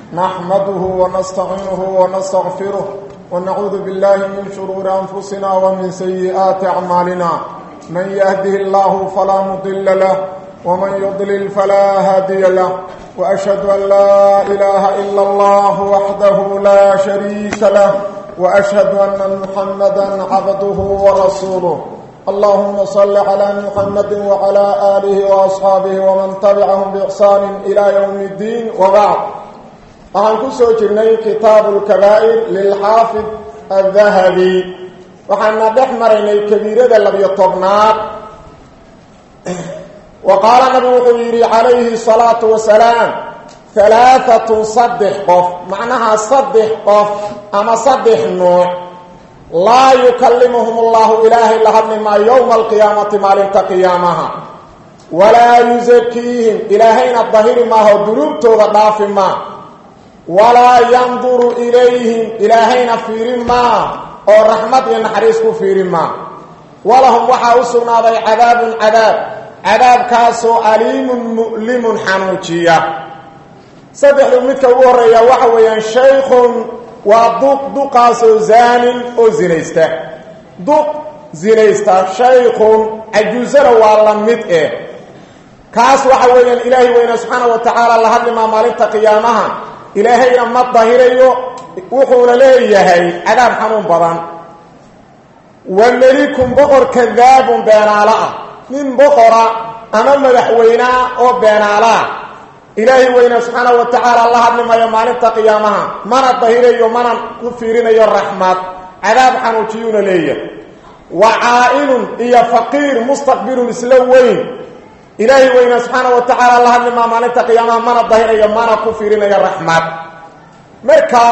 نحمده ونستعينه ونستغفره ونعوذ بالله من شرور أنفسنا ومن سيئات أعمالنا من يهده الله فلا مضل له ومن يضلل فلا هادي له وأشهد أن لا إله إلا الله وحده لا شريك له وأشهد أن محمدا عبده ورسوله اللهم صل على محمد وعلى آله وأصحابه ومن تبعهم بإحسان إلى يوم الدين وبعد waxaan ku soo jirnay kitaabu lkabaa'ir lilxaafid aldahabi waxaana dhex maraynay kabiirada labiyo tobnaad wa qaala nabigu wuxuu yidhi calayhi salaatu wasalaam halaaatun saddex qof macnaha saddex qof ama saddex nuuc laa yukallimuhum allahu ilaahay la hadli maa yowma alqiyaamati maalinta qiyaamaha walaa yusakiihim ilaahayna dahiri maaho dunuubtooda dhaafi maa walaa yanduru ilayhim ilaahayna fiirin maa oo raxmad iyo naxariis ku fiirin maa walahum waxaa u sugnaaday cadaabun cadaab cadaabkaasoo aliimun mu'limun xanuujiya saddexdu midka ugu horreeya waxa weeyaan shaykhun waa duq duqaasoo zaanin oo zinaysta duq zinaysta shaykhun cajuusana waa la mid eh kaas waxa weeyaan ilaahay weyne subxaana wa tacaala la hadlimaa maalinta qiyaamaha ilaahayna ma dahirayo wuxuuna leeyahay cadaab xanuun badan wa melikun boqor kadaabun beenaalo ah nin boqora ama madaxweynea oo beenaaloah ilaahay weyne subxaana wa tacaala la hadlimayo maalinta qiyaamaha mana dahirayo mana ku fiirinayo raxmad cadaab xanuujiyuuna leeyahay wa caa'ilun iyo faqiir mustaqbilun isla weyn ilaahay weyne subxaana wa tacaala la hadlimaa maalinta qiyaamaha mana dahirayo mana ku fiirinayo raxmad marka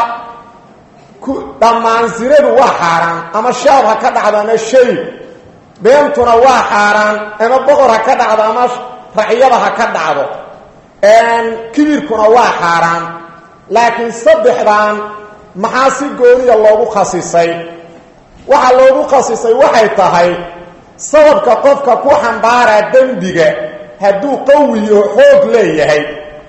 dhammaan sinadu waa xaaraan ama shaab ha ka dhacdo ama shay beentuna waa xaaraan ama boqor ha ka dhacdo ama racyada ha ka dhacdo kibirkuna waa xaaraan laakiin saddexdan maxaa si gooniya loogu khasisay waxaa loogu khasisay waxay tahay sababka qofka ku xambaaraa dembiga hadduu qawiyo xoog leeyahay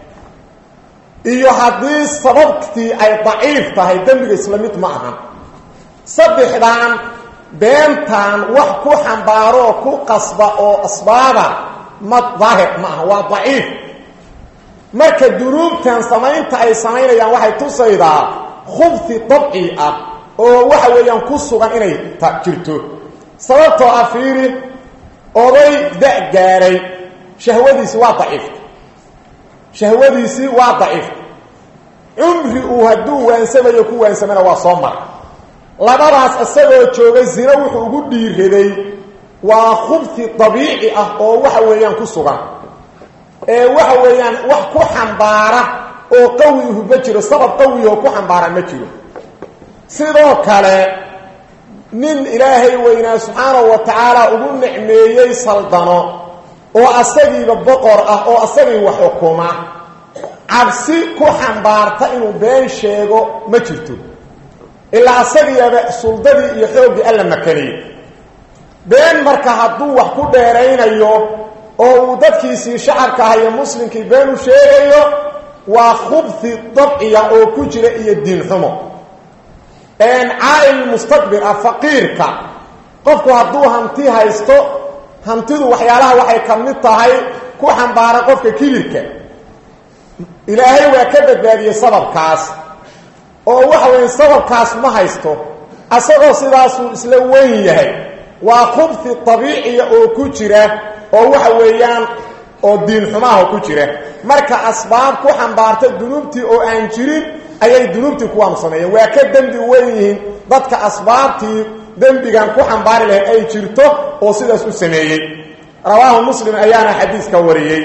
iyo haddii sababtii ay daciif tahay dembiga isla mid ma ahan saddexdan beentan wax ku xambaaroo ku qasba oo asbaaba ma daahir ma aha waa daciif marka dunuubtan samaynta ay samaynayaan waxay tusaydaa khubti dabci ah oo waxa weeyaan ku sugan inay jirto sababtoo ah fiiri oday da- gaaray shahwadiisi waa daciifta shahwadiisii waa daciifta cumri uu hadduu waansamayo ku waansamana waa soo mara labadaas isagoo jooga zino wuxuu ugu dhiiraday waa khubti dabiici ah oo waxa weeyaan ku sugan ee waxa weeyaan wax ku xambaara oo qawihu ma jiro sabab qawioo ku xambaara ma jiro sidoo kale nin ilaahay weynaa subxaanahu wa tacaala ugu nicmeeyey saldano oo asagiiba boqor ah oo asagii wax xukuma cabsi ku xambaarta inuu been sheego ma jirto ilaa asagiiaba suldadii iyo xooggii alla makaniyey been marka hadduu wax ku dheeraynayo oo uu dadkiisii shacabka ah iyo muslimkii been u sheegayo waa khubti dabciya oo ku jira iyo diin xumo caa'il mustaqbir ah faqiirka qofku hadduu hanti haysto hantidu waxyaalaha waxay ka mid tahay ku xambaara qofka kibirka ilaahay waa ka badbaadiyey sababkaas oo waxa weya sababkaas ma haysto asagoo sidaasuu isla weyn yahay waa khubti dabiiciya oo ku jira oo waxa weeyaan oo diin xumaha ku jira marka asbaab ku xambaarta dunuubtii oo aan jirin ayay dunuubtii kuwaanu sameeyeen waa ka dembi weyn yihiin dadka asbaabtii dembigan ku xambaari lahayd ay jirto oo sidaas u sameeyey rawaahu muslim ayaana xadiiska wariyey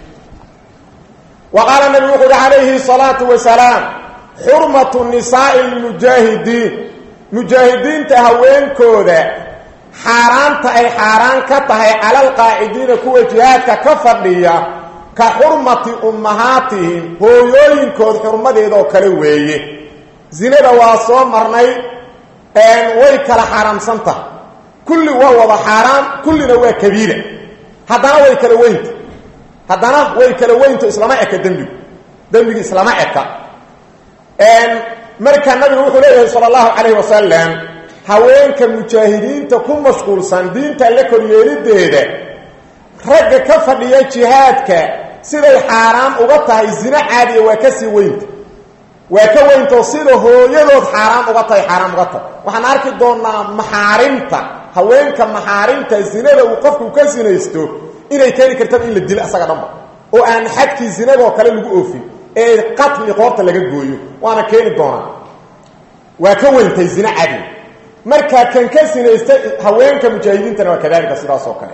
wa qaala nabigu wuxu uhi calayhi salaatu wasalaam xurmatu nisaa'i lmujaahidiin mujaahidiinta haweenkooda xaaraanta ay xaaraan ka tahay cala alqaacidiina kuwa jihaadka ka fadhiya ka xurmati ummahaatihim hooyooyinkood xurmadeedoo kale weeye zinada waa soo marnay way kala xaaraamsan tahay kulli waa wada xaaraan kullina waa kabiira haddana way kala weynta haddana way kala weynto islama eka dembigu dembigu islama eka markaa nabigu wuxuu leeyahay sala allahu calayhi wasalam haweenka mujaahidiinta ku mashquulsan diinta la koryeelideeda ragga ka fadhiya jihaadka siday xaaraan uga tahay zino caadiya waa ka sii weynta waa ka weyntao sida hooyadood xaaraan uga tahay xaaraan uga tahay waxaan arki doonaa maxaarimta haweenka maxaarimta zinada uu qofku ka sinaysto inay keeni kartaba in la dilo asaga dhanba oo aan xadkii zinadoo kale lagu oofin ee qatli qoorta laga gooyo waana keeni doonaa waa ka weyntay zino cadi markaa kan ka sinaysta haweenka mujaahidiintana waa kadalika sidaas oo kale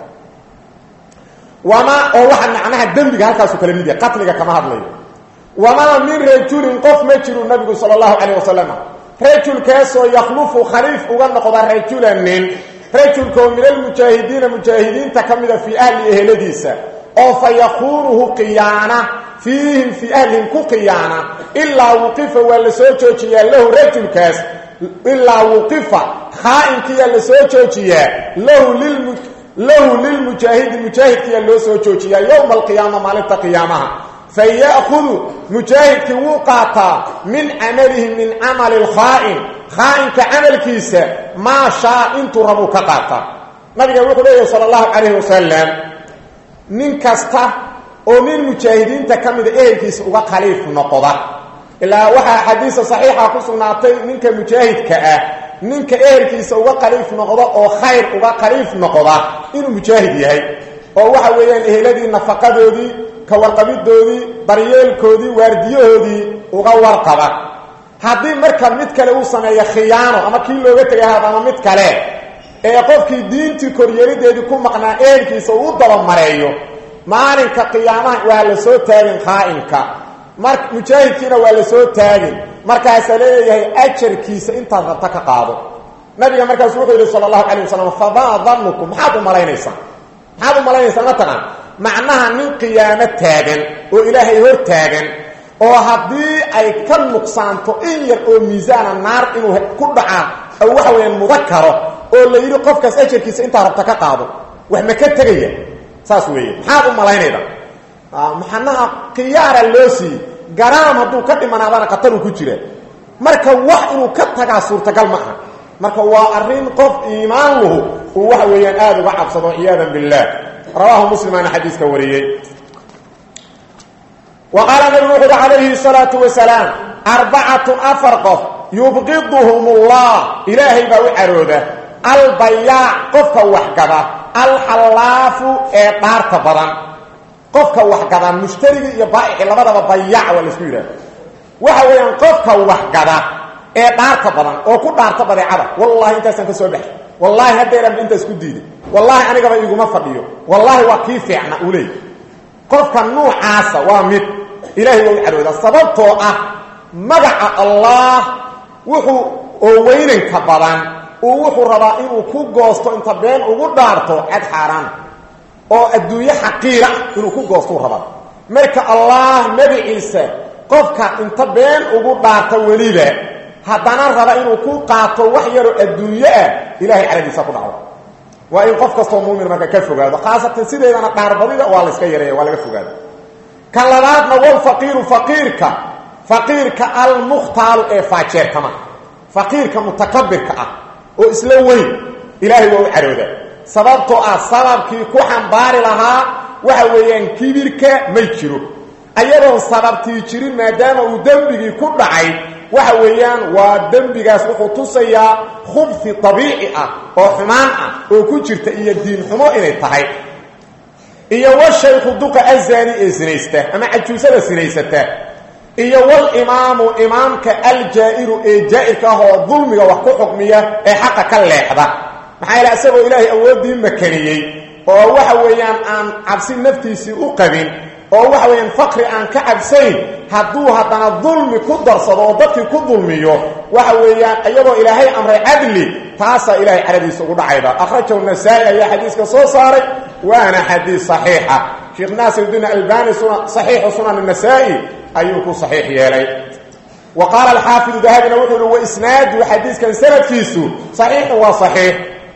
wamaa oo waxa macnaha dembiga halkaasu kala mid yahay qatliga kama hadlayo wamaa min rajulin qof ma jiru nabigu sala allahu calayh wasalam rajulkaasoo yakhlufu khaliif uga noqda rajulan nin rajulkaoo min almujaahidiina mujaahidiinta ka mida fii ahli eheladiisa oo fa yakuunuhu qiyaana fiihim fii ahlihim ku qiyaana ilaa wuqifa waa la soo joojiyaa lahu rajulkaas ilaa wuqifa khaa'inkiyaa la soo joojiyaa lahu lilmu lahu lilmujaahidi mujaahidkiyaa loo soo joojiyaa yowma alqiyaama maalinta qiyaamaha faya'hudu mujaahidkii wuu qaataa min camalihi min camali lkhaa'in khaa'inka camalkiisa maa shaa intuu rabuu ka qaataa nabiga wuxuu leeyahay sala allahu calayhi wasalam nin kasta oo nin mujaahidiinta ka mida ehelkiisa uga khaliif noqda ilaa waxaa xadiisa saxiixa ku sugnaatay ninka mujaahidka ah ninka ehelkiisa uga khaliif noqda oo khayr uga khaliif noqda inuu mujaahid yahay oo waxa weeyaan eheladii nafaqadoodii ka warqabidoodii daryeelkoodii waardiyahoodii uga warqaba haddii marka mid kale uu sameeyo khiyaano ama kii looga tegay haad ama mid kale ee qofkii diintii koryeelideedii ku maqnaa ehelkiisa uu u dabamareeyo maalinka qiyaamaha waa la soo taagin khaa'inka mar mujaahidkiina waa la soo taagin markaasaa leeyahay ajarkiisa intaad rabta ka qaado nabiga markaasu wuxuu yidhi sala allahu calayh wasalam famaa danukum maxaad u malaynaysaa maxaad u malaynaysaa mataqaan macnaha nin qiyaamo taagan oo ilaahay hor taagan oo haddii ay ka nuqsaanto in yar oo miisaana naar inuu ku dhacaa oo waxa weeyaan mudakaro oo la yidhi qofkaas ajarkiisa intaa rabta ka qaado wax ma ka tegaya saas weeye maxaad u malaynayda maxanaha khiyaara loo siiyey garaam hadduu ka dhimanaadana khataruu ku jira marka wax inuu ka tagaa suurtagal ma aha marka waa arrin qof iimaan lahu uu waxa weeyaan aada uga cabsado ciyaadan billah rawaahu muslimaana xadiiska wariyey wa qaala nabigu wuxu uhi calayhi salaatu wasalaam arbacatun afar qof yubqiduhum ullah ilaahay baa u carooda albayaac qofka waxgada alxallaafu ee dhaarta badan qofka waxgada mushtarigii iyo baa'ici labadaba bayaac waa laisku yidhaha waxa weeyaan qofka waxgada ee dhaarta badan oo ku dhaarta badeecada wallahi intaasaan ka soo baxay wallaahi haddeeranba intaas ku diiday wallaahi anigaba iguma fadhiyo wallaahi waa kii fiicna uu leeyay qofka nuucaasa waa mid ilaahay waa u caroodaa sababtoo ah magaca allah wuxuu oo weynanka badan uu wuxuu rabaa inuu ku goosto inta been ugu dhaarto cad xaaraana oo adduunyo xaqiira inuu ku goostou rabaa marka allah magaciisa qofka inta been ugu dhaarta weliba haddana raba inuu ku qaato wax yaroo adduunyo ah ilahay caradiisa ku dhacdo waa in qof kastoo muumin marka ka fogaado khaasatan sideedana dhaarbadida waa la iska yareeya waa laga fogaado ka labaadna walfaqiiru faqiirka faqiirka almukhtaalu ee faajeertama faqiirka mutakabirka ah oo isla weyn ilaahay waa u carooda sababtoo ah sababkii ku xambaari lahaa waxa weeyaan kibirka may jiro ayadoon sababtii jirin maadaama uu dembigii ku dhacay waxa weeyaan waa dembigaas wuxuu tusayaa khubfi abiici ah oo xumaan ah oo ku jirta iyo diin xumo inay tahay iyo washaykhu duqa azani ee sinaysta ama cajuusada sinaysata iyo walimaamu imaamka aljaa'iru ee jaa'irka ah oo dulmiga wax ku xukmiya ee xaqa ka leexda maxaa yaele isagoo ilaahay awooddii makaniyey oo waxa weeyaan aan cabsi naftiisii u qabin oo waxa weeyaan faqri aan ka cabsayn hadduu haddana dulmi ku darsado oo dadkii ku dulmiyo waxa weeyaan iyagoo ilaahay amray cadli taasaa ilahay caradiisa ugu dhacayda akhrajahu nasaa-i ayaa xadiiska soo saaray waana xadiis saxiixa sheekh naasirdiin albani saxiixu sunan nasaa-i ayuu ku saxiix yeelay wa qaala alxaafidu dahabina wuxuu uhi waisnaadu xadiiskan sanadkiisu saxiixun waa saxiix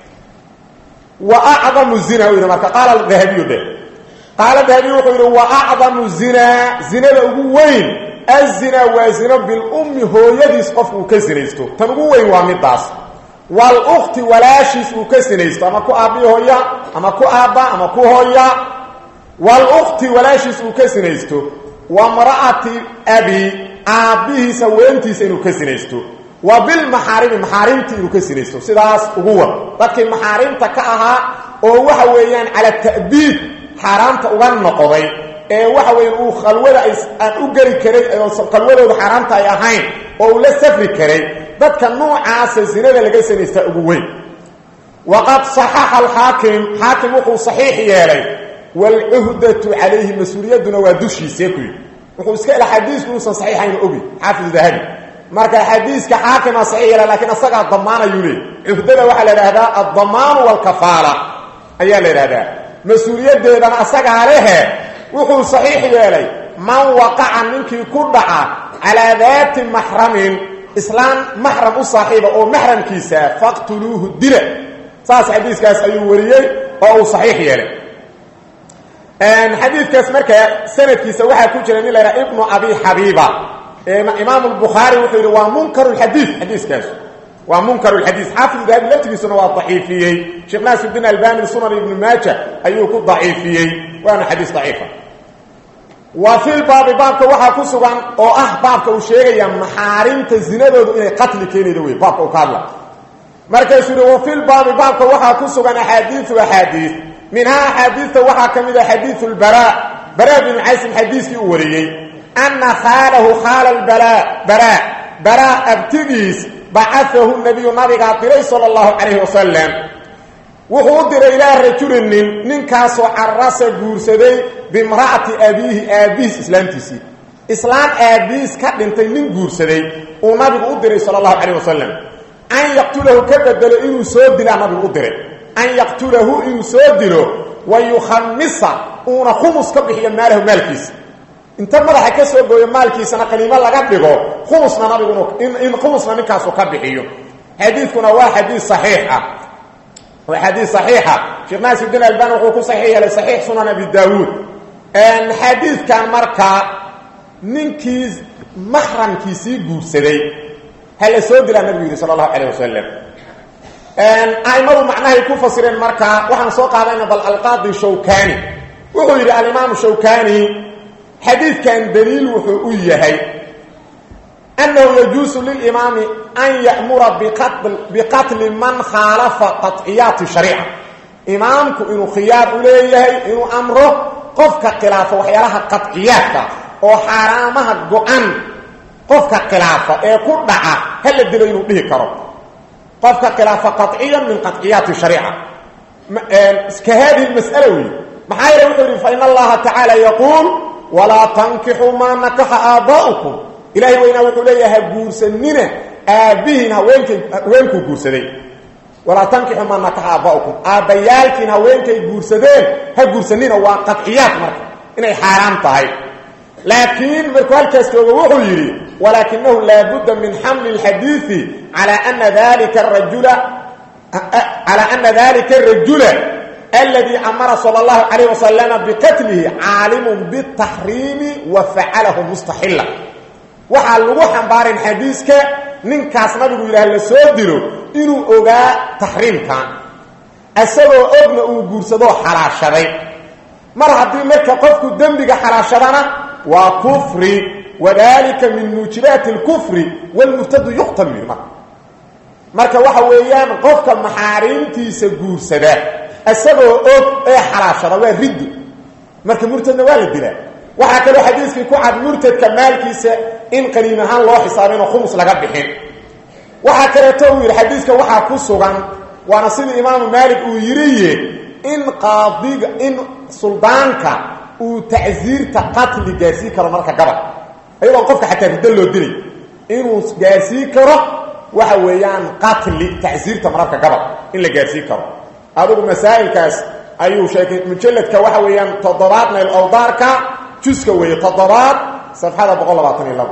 wa acdamu zina u yidhi marka qaala dahabiyu dhe qaala dahabiyu wuxuu yidhi wa acdamu zinaa zinada ugu weyn azina waa zino bilummi hooyadiis qofku uu ka sinaysto tan ugu weyn waa midaas walukti walaashiis uu ka sinaysto ama ku aabbihi hooya ama ku aabba ama ku hooya walukti walaashiis uu ka sinaysto wa mra'ati abi aabbihiis haweentiisa inuu ka sinaysto wa bilmaxaarimi maxaarimtii inuu ka sinaysto sidaas ugu war dadkii maxaarimta ka ahaa oo waxa weeyaan cala ta'biid xaaraamta uga noqday ee waxa weya uu khalwada aan u geli karay oo khalwadooda xaaraamta ay ahayn oo uu la safri karay dadka noocaasa zinada laga sinaystaa ugu weyn waqad saxaxa alxaakim xaakim wuxuu saxiix yeelay waalcuhdatu calayhi mas-uuliyadduna waa dushiisee ku yidhi wuxuu iska ila xadiisku inuusan saxiixayna ogi xaafid dahabi marka xadiiska xaakima saxiix yeela lakiin asagaa damaanayuu leey cuhdada waxaa la idhahdaa addamaanu waalkafaala ayaa la idhahdaa mas-uuliyaddeedana asagaa lehe wuxuu saxiix yeelay man waqaca ninkii ku dhaca calaa daati maxramin islaan maxram u saaxiiba oo maxramkiisaa faqtuluuhu dila saas xadiiskaas ayuu wariyey oo uu saxiix yeelay xadiidkaas markaa sanadkiisa waxaa ku jira nin la ydhaha ibnu abi xabiiba imaamu lbukhaari wuxuu yidhi waa munkar lxadiid xadiiskaas waa munkar lxadiid xaafid dahabi laftigiisuna waa daciifiyey sheekh naasirdiin albani sunan ibnu maaja ayuu ku daciifiyey waana xadiis daciifa wa fi lbaabi baabka waxaa ku sugan oo ah baabka uu sheegaya maxaarimta zinadoodu inay qatli keenayda wey baabka uu ka hadla markaasuu yihi wa fi lbaabi baabka waxaa ku sugan axaadiiu axaadiis minhaa axaadiista waxaa ka mid a xadiiu lbara bara binu caysim xadiiskii uu wariyey ana khaalahu khaala lbala bara bara abtigiis bacaahu nabiyu nabigaa diray sala allahu calayhi wasalam wuxuu u diray ilaa rajulin nin ninkaasoo carasa guursaday bimra'ati abiihi aabbihiis islaamtiisii islaam aabbihiis ka dhintay nin guursaday uu nabigu u diray sala allahu calayh wasalam an yaqtulahu ka bedelo inuu soo dilaa nabigu u diray an yaqtulahu inuu soo dilo wa yukhamisa uuna khumus ka bixiyo maalahu maalkiisa inta madaxa ka soo gooyo maalkiisana qaniimo laga dhigo khumusna nabigu in khumusna ninkaasu ka bixiyo xadiidkuna waa xadiis saxiix ah waa xadiis saxiixa sheekh naasirdiin albani wuxuu ku saxiix yeelay saxiix sunan abi daawuud xadiidkan markaa ninkii maxramkiisii guursaday ha la soo dilaa nabigu yidhi sala allahu calayh wasalam aimadu macnahay ku fasireen markaa waxaan soo qaadayna bal alqaadi shawkani wuxuu yidhi alimaamu shawkani xadiidkan daliil wuxuu u yahay annahu yajuusu lilimaami an ya'mura biqatli man khaalafa qaطciyaati shariica imaamku inuu khiyaar u leeyahay inuu amro qofka khilaafa waxyaalaha qaطciyaadka oo xaaraamaha go-an qofka khilaafa ee ku dhaca ha la dilo inuu dhihi karo qofka khilaafa qaطciya min qaطciyaati shariica ka hadihi mas'ala wey maxaa yeele wuxuu yidhi fain allaha tacaala yaquul walaa tankixuu maa nakaxa aaba'ukum ilaahay weynaa wuxuu leeyahay ha guursanina aabbihiin haweenkay haweenkuu guursaday walaa tankixuu maa nakaxa aaba'ukum aabbayaalkiin haweenkay guursadeen ha guursanina waa qaطciyaad marka inay xaaraam tahay laakiin markuu halkaas joogo wuxuu yidhi walaakinahu laabudda min xamli اlxadiiثi calى ana dalika rajula calى ana dalika الrajula اladي amara salى الlahu عalيه wasaلama biqatlihi caalimu bالtaxriimi wa facalahu mustaxila waxaa lagu xambaarin xadiiska ninkaas nabigu yidhaah la soo dilo inuu ogaa taxriimkan isagoo ogna uu guursadoo xalaashaday mar haddii marka qofku dembiga xalaashadana waa kufri wadalika min muujibaati اlkufri wاlmurtadu yuqtal min marka marka waxa weeyaan qofka maxaariimtiisa guursada isagoo og ee xalaashada waa riddo marka murtadna waa la dilaa waxaa kaloo xadiiskii ku cad murtadka maalkiisa in qaniim ahaan loo xisaabin oo khumus laga bixin waxaa kaleeto uu yidhi xadiiska waxaa ku sugan waana sidii imaamu maalik uu yidhiye in qaadiga in suldaanka uu tacsiirta qatli gaarsiin karo marka gabal ayagoon qofka xataa riddo loo dilay inuu gaarsiin karo waxa weeyaan qatli tacsiirta mararka gabal in la gaarsiin karo adigu masaa'ilkaas ayuu sheegay mujalladka waxa weeyaan toddobaad mayl awdaarka juska weeye toddobaad safxada boqol labaatan iyo labo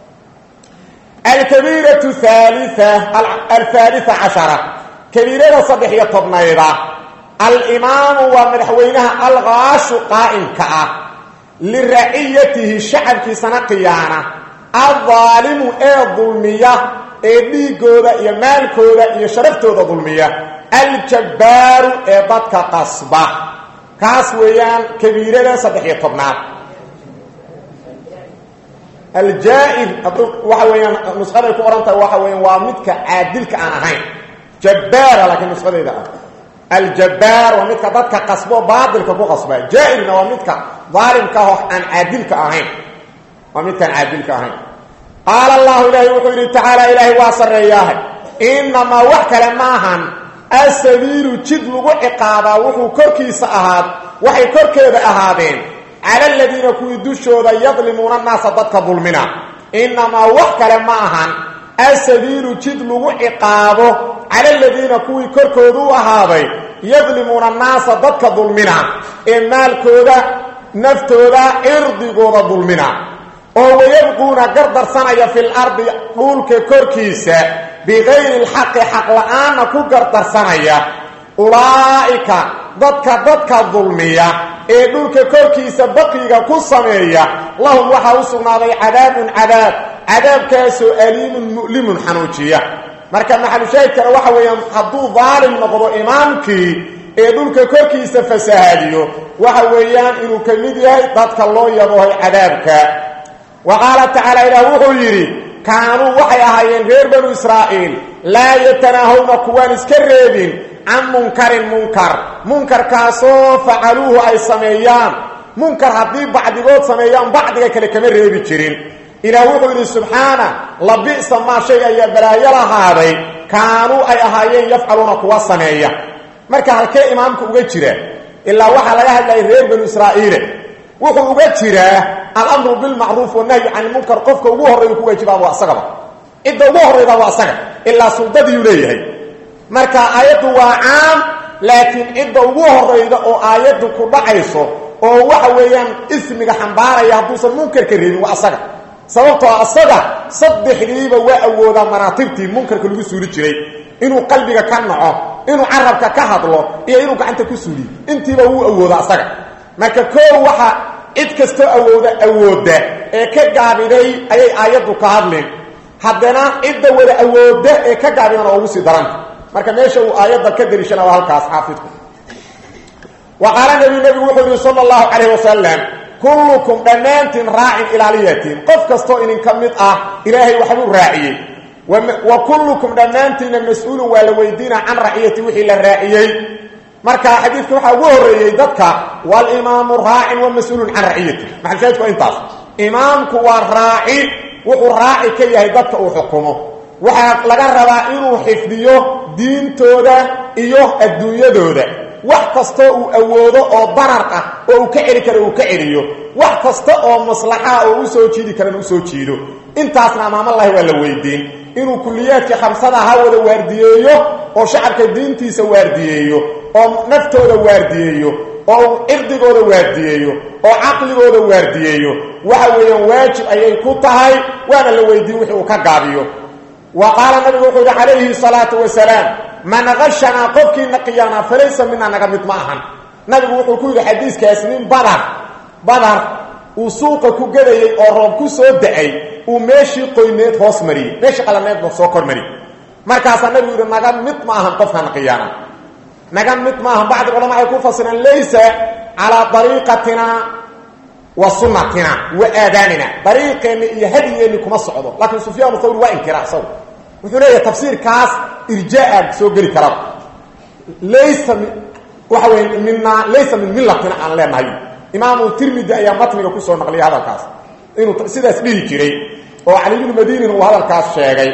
alkabiiratu halia alhaalia cashara kabiirada saddex iyo tobnayda alimaamu waa madaxweynaha alkaashu qaa'imka ah liraciyatihi shacabkiisana qiyaana aldaalimu ee dulmiya ee dhiigooda iyo maalkooda iyo sharaftooda dulmiya aljabbaaru ee dadka qasba kaas weeyaan kabiirada saddex iyo tobnaad aljaa'ir waxa weeyaan nusqaday ku ohan tahay waxa weeyaan waa midka caadilka aan ahayn jabbaara laakiin nusqadeeda ah aljabbaar waa midka dadka qasbo baatilka ku qasba jaa'irna waa midka daalimka ah oo aan caadilka ahayn waa midkaan caadilka ahayn qaala allahu ilaahi wuxuu yidhi tacaala ilaahay waa sarreeyaahay inamaa wax kale maahan asabiilu jid lagu ciqaabaa wuxuu korkiisa ahaad waxay korkeeda ahaadeen cala aladiina kuwii dushooda yadlimuuna annaasa dadka dulmina inamaa wax kale ma ahan asabiilu jid lagu ciqaabo cala aladiina kuwii korkooda u ahaaday yadlimuuna annaasa dadka dulmina ee maalkooda naftooda cirdigooda dulmina oo wayabquuna gardarsanaya fi lardi dhulka korkiisa bikayri lxaqi xaq la-aanna ku gardarsanaya ulaa'ika dadka dadka dulmiya ee dhulka korkiisa baqiga ku sameeya lahum waxaa u sugnaaday cadaabun cadaab cadaabkaasoo aliimun mu'limun xanuujiya marka maxalushaahidkana waxa weeyaan hadduu daalim noqdo imaamkii ee dhulka korkiisa fasahaadiyo waxa weeyaan inuu ka mid yahay dadka loo yaboohay cadaabka wa qaala tacaala ilaah wuxuu yidhi kaanuu waxay ahaayeen reer banu israa'iil laa yatanaahawna kuwaan iska reebin can munkarin munkar munkarkaasoo facaluuhu ay sameeyaan munkar haddii bacdigood sameeyaan bacdiga kale kama reebi jirin ilaah wuxuu yidhi subxaana labi'sa maa shay ayaa balaayo lahaaday kaanuu ay ahaayeen yafcaluuna kuwa sameeya marka halkee imaamka uga jira ilaa waxaa laga hadlayay reer banu israa'iile wuxuu uga jiraa alamru bilmacruuf wanahyi can ilmunkar qofka ugu horreeyu ku waajibaa waa asagaba cidda ugu horrayda waa asaga ilaa suldadiiu leeyahay marka aayaddu waa caam laakiin cidda ugu horrayda oo aayaddu ku dhacayso oo waxa weeyaan ismiga xambaaraya hadduusan munkarka reebin waa asaga sababtoo asaga saddexdiiba waa awoodaa manaatibtii munkarka lagu suuli jiray inuu qalbiga ka naco inuu carabka ka hadlo iyo inuu gacanta ku suuliyo intiiba wuu awooda asaga marka koow waxa cid kastoo awooda awoodda ee ka gaabiday ayay aayaddu ka hadleen haddana cidda wada awoodda ee ka gaabidana ugu sii daranta marka meesha uu aayadda ka dariishana waa halkaas xaafidku wa qaala nabi nebigu wuxuu yihi sala allahu calayh wasalam kullukum dhammaantiin raacin ilaaliyatiin qof kastoo idinka mid ah ilaahay waxbuu raaciyey wa kullukum dhammaantiinna mas-uulun waa la weydiina can raciyati wixii la raaciyey marka xadiidka waxaa ugu horreeyey dadka walimaamu raacin wa mas-uulun can raciyati maxalshaahidku waa intaas imaamku waa raaci wuxuu raaci ka yahay dadka uu xukumo waxaa laga rabaa inuu xifdiyo diintooda iyo adduunyadooda wax kastoo uu awoodo oo darar ah oo uu ka celi karo uu ka celiyo wax kasta oo maslaxaa oo u soo jiidi karana u soo jiido intaasna amaamalahi waa la weydiin inuu kuliyaadkii khamsada ha wada waardiyeeyo oo shacabka diintiisa waardiyeeyo oo naftooda waardiyeeyo oo cirdigooda waardiyeeyo oo caqligooda waardiyeeyo waxa weeyaan waajib ayay ku tahay waana la weydiin wixii uu ka gaabiyo wa qaala nabigu wuxuu yihi calayhi salaatu wasalaam man kashanaa qofkiina qiyaanaa falaysa minaa naga mid ma ahan nabigu wuxuu ku yidhi xadiiskaas nin badar badar uu suuqa ku gadayey oo roob ku soo da-ay uu meeshii qoyneed hoos mariyey meeshii qalaneedba soo kor mariyey markaasaa nabigu yidhi naga mid ma ahan qofkaana qiyaana naga mid ma ahan bacdi culama ay ku fasireen laysa calaa dariiqatina wa sunnatina wa aadaanina dariiqeenni iyo hadyigeenni kuma socdo laakiin sufyaan thawri waa inkira isagu wuxuu leeyahay tafsiirkaas irjaa soo geli karaba laysa waxa wey mina laysa min millatina aan leenahay imaamu tirmidi ayaa matniga kusoo naqliyay hadalkaas inuu sidaas dhihi jiray oo cali bnu madinin uu hadalkaas sheegay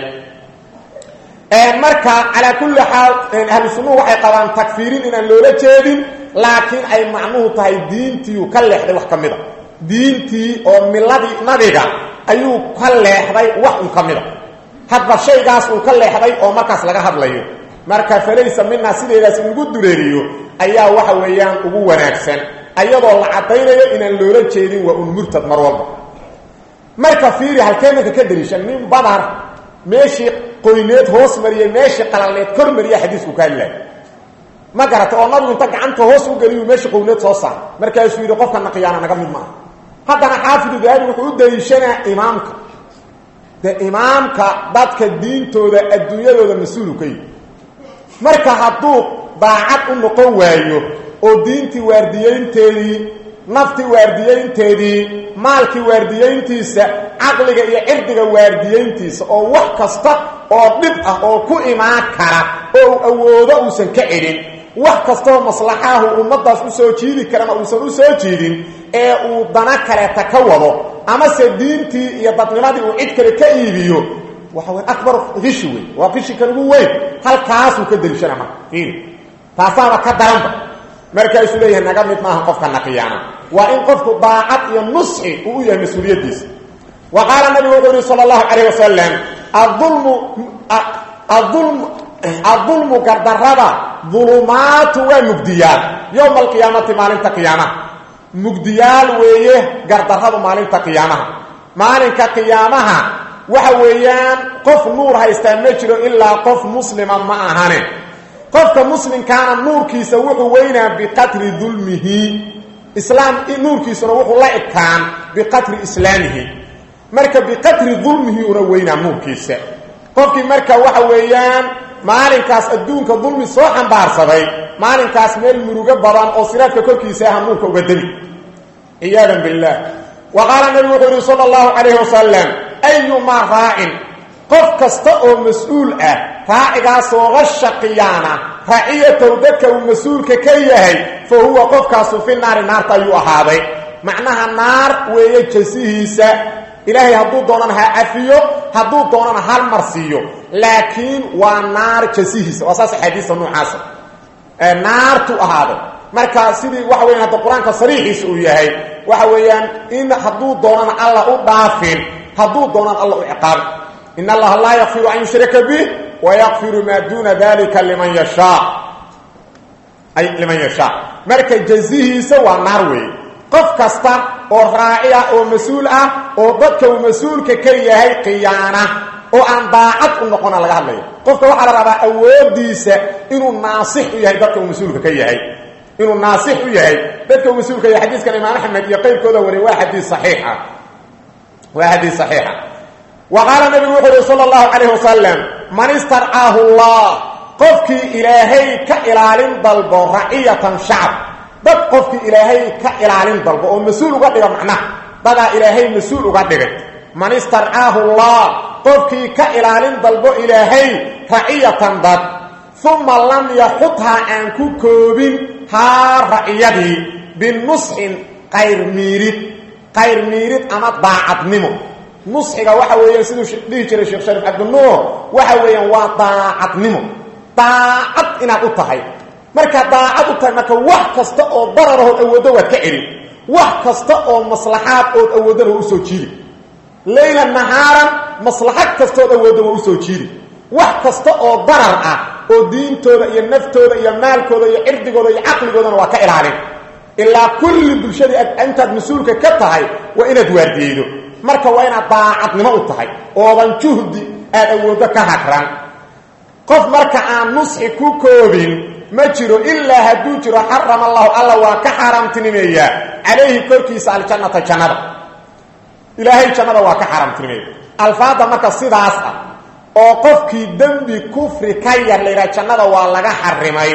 marka calaa kulli xaal ahlu sunnuhu waxay qabaan takfiirin inaan loola jeedin laakiin ay macnuhu tahay diintiiu ka leexday wax ka mida diintii oo miladii nabiga ayuu ka leexday wax un ka mida hadba shaygaas uu ka leexday oo markaas laga hadlayo marka falaysa minaa sideedaas in lagu dureeriyo ayaa waxa weeyaan ugu wanaagsan ayadoo la caddaynayo inaan loola jeedin waa un murtad mar walba marka fiiri halkee marka ka dariishan nin badar meeshii qoyneed hoos mariyey meeshii qalalneed kor mariya xadiisku ka hadlaay ma garata oo nabigu inta gacanta hoos u geliyu meeshii qoyneed soo saar markaasuu yidhi qofkana khiyaana naga mid maaha haddana xaafidu dahabi wuxuu u daliishanaa imaamka dee imaamka dadka diintooda adduunyadooda mas-uulu ka yihi marka hadduu daacad u noqon waayo oo diintii waardiyeynteedii naftii waardiyeynteedii maalkii waardiyeyntiisa caqliga iyo cirdiga waardiyeyntiisa oo wax kasta oo dhib ah oo ku imaan kara oo uu awoodo uusan ka celin wax kastaoo maslaxaahu ummadaas u soo jiidi karana uusan u soo jiidin ee uu dana kaleeta ka wado amase diintii iyo dadnimadii uu cid kale ka iibiyo waxa way akbar qishi wey waa qishi kan ugu weyn halkaasuu ka deliishana marka fiiri taasaaba ka daranba markaasuu leeyahay naga mid maaha qofka naqiyaana waa in qofku daacad iyo nusxi uu u yahay mas-uuliyaddiisa wa qaala nabigu wuxuu yihi sala allahu calayh wasalam aulmu aulm adulmu gardarrada dulumaatu waa mugdiyaal yowma alqiyaamati maalinta qiyaamaha mugdiyaal weeye gardarradu maalinta qiyaamaha maalinka qiyaamaha waxa weeyaan qof nuur haystaa ma jiro ilaa qof muslima ma ahane qofka muslimkaana nuurkiisa wuxuu weynaa biqadri dulmihi islaam nuurkiisuna wuxuu la ekaan biqadri islaamihi marka biqadri dulmihi una weynaa nuurkiisa qofkii marka waxa weeyaan maalinkaas adduunka dulmi soo xambaarsaday maalinkaas meel murugo badan oo siraadka korkiisa aha nuurka uga demi ciyaadan billaah wa qaala nabigu wuxuu yihi sala allahu calayhi wasalam ayumaa raacin qof kasta oo mas-uul ah raacigaasoo qasha qiyaana raaciyatow dadka uu mas-uulka ka yahay fa huwa qofkaasu fi naari naarta ayuu ahaaday macnaha naar weeye jasihiisa ilaahay hadduu doonana ha cafiyo hadduu doonana hal mar siiyo laakiin waa naar jasihiisa waa saas axaadiista noocaasa naartu ahaaday marka sidii waxa weyan hadda qur-aanka sariixiisa uu yahay waxa weeyaan in hadduu doonana alla u dhaafin hadduu doonana alla u ciqaabin in allaha laa yakfiru an yushraka bih wayakfiru maa duuna dalika liman yashaa ay liman yashaa marka jazihiisa waa naar weeye qof kasta oo raaci ah oo mas-uul ah oo dadka uu mas-uulka ka yahay khiyaana oo aan daacad u noqona laga hadlaya qofka waxaa la rabaa awoodiisa inuu naasix u yahay dadka uu mas-uulka ka yahay inuu naasix u yahay dadka uu mas-uulka yahay xadiiskan imaam axmed iyo qeyrkooda wariy waa xadiis saxiixa waa xadiis saxiixa wa qaala nabigu wuxuu uhi sala allahu calayh wasalam man istarcaahu llah qofkii ilaahay ka ilaalin dalbo raciyatan shacab dad qofkii ilaahay ka ilaalin dalbo oo mas-uul uga dhiga macnaha dadaa ilaahay mas-uul uga dhigay man istarcaahu llah qofkii ka ilaalin dalbo ilaahay raciyatan dad uma lam yaxudhaa aan ku koobin haa raciyadii binusxin qayr miirid qayr miirid ama daacadnimo nusxiga waxa weeyaan siduu dhihi jiray sheekh shariif cabdinuur waxa weeyaan waa daacadnimo daacad inaad u tahay markaad daacad u tahay marka wax kasta oo dararahood awooddo waad ka celin wax kasta oo maslaxaad ood awoodana waa usoo jiidi leyla nahaaran maslaxad kastood awoodda waa usoo jiidi wax kasta oo darar ah oo diintooda iyo naftooda iyo maalkooda iyo cirdigooda iyo caqligoodana waa ka ilaalin ilaa kulli bulshadii intaad mas-uulka ka tahay waa inaad waardiyeydo marka waa inaad daacadnimo u tahay oodan juhdi aad awooddo ka hagran qof marka aan nusxi ku koobin ma jiro ilaa hadduu jiro xarama allahu alla waa ka xaaraamtinimeeyaa calayhi korkiisa aljannata jannada ilaahay jannada waa ka xaaraamtinimeeya alfaada marka sidaas ah oo qofkii dembi kufri ka yar la yidhaha jannada waa laga xarimay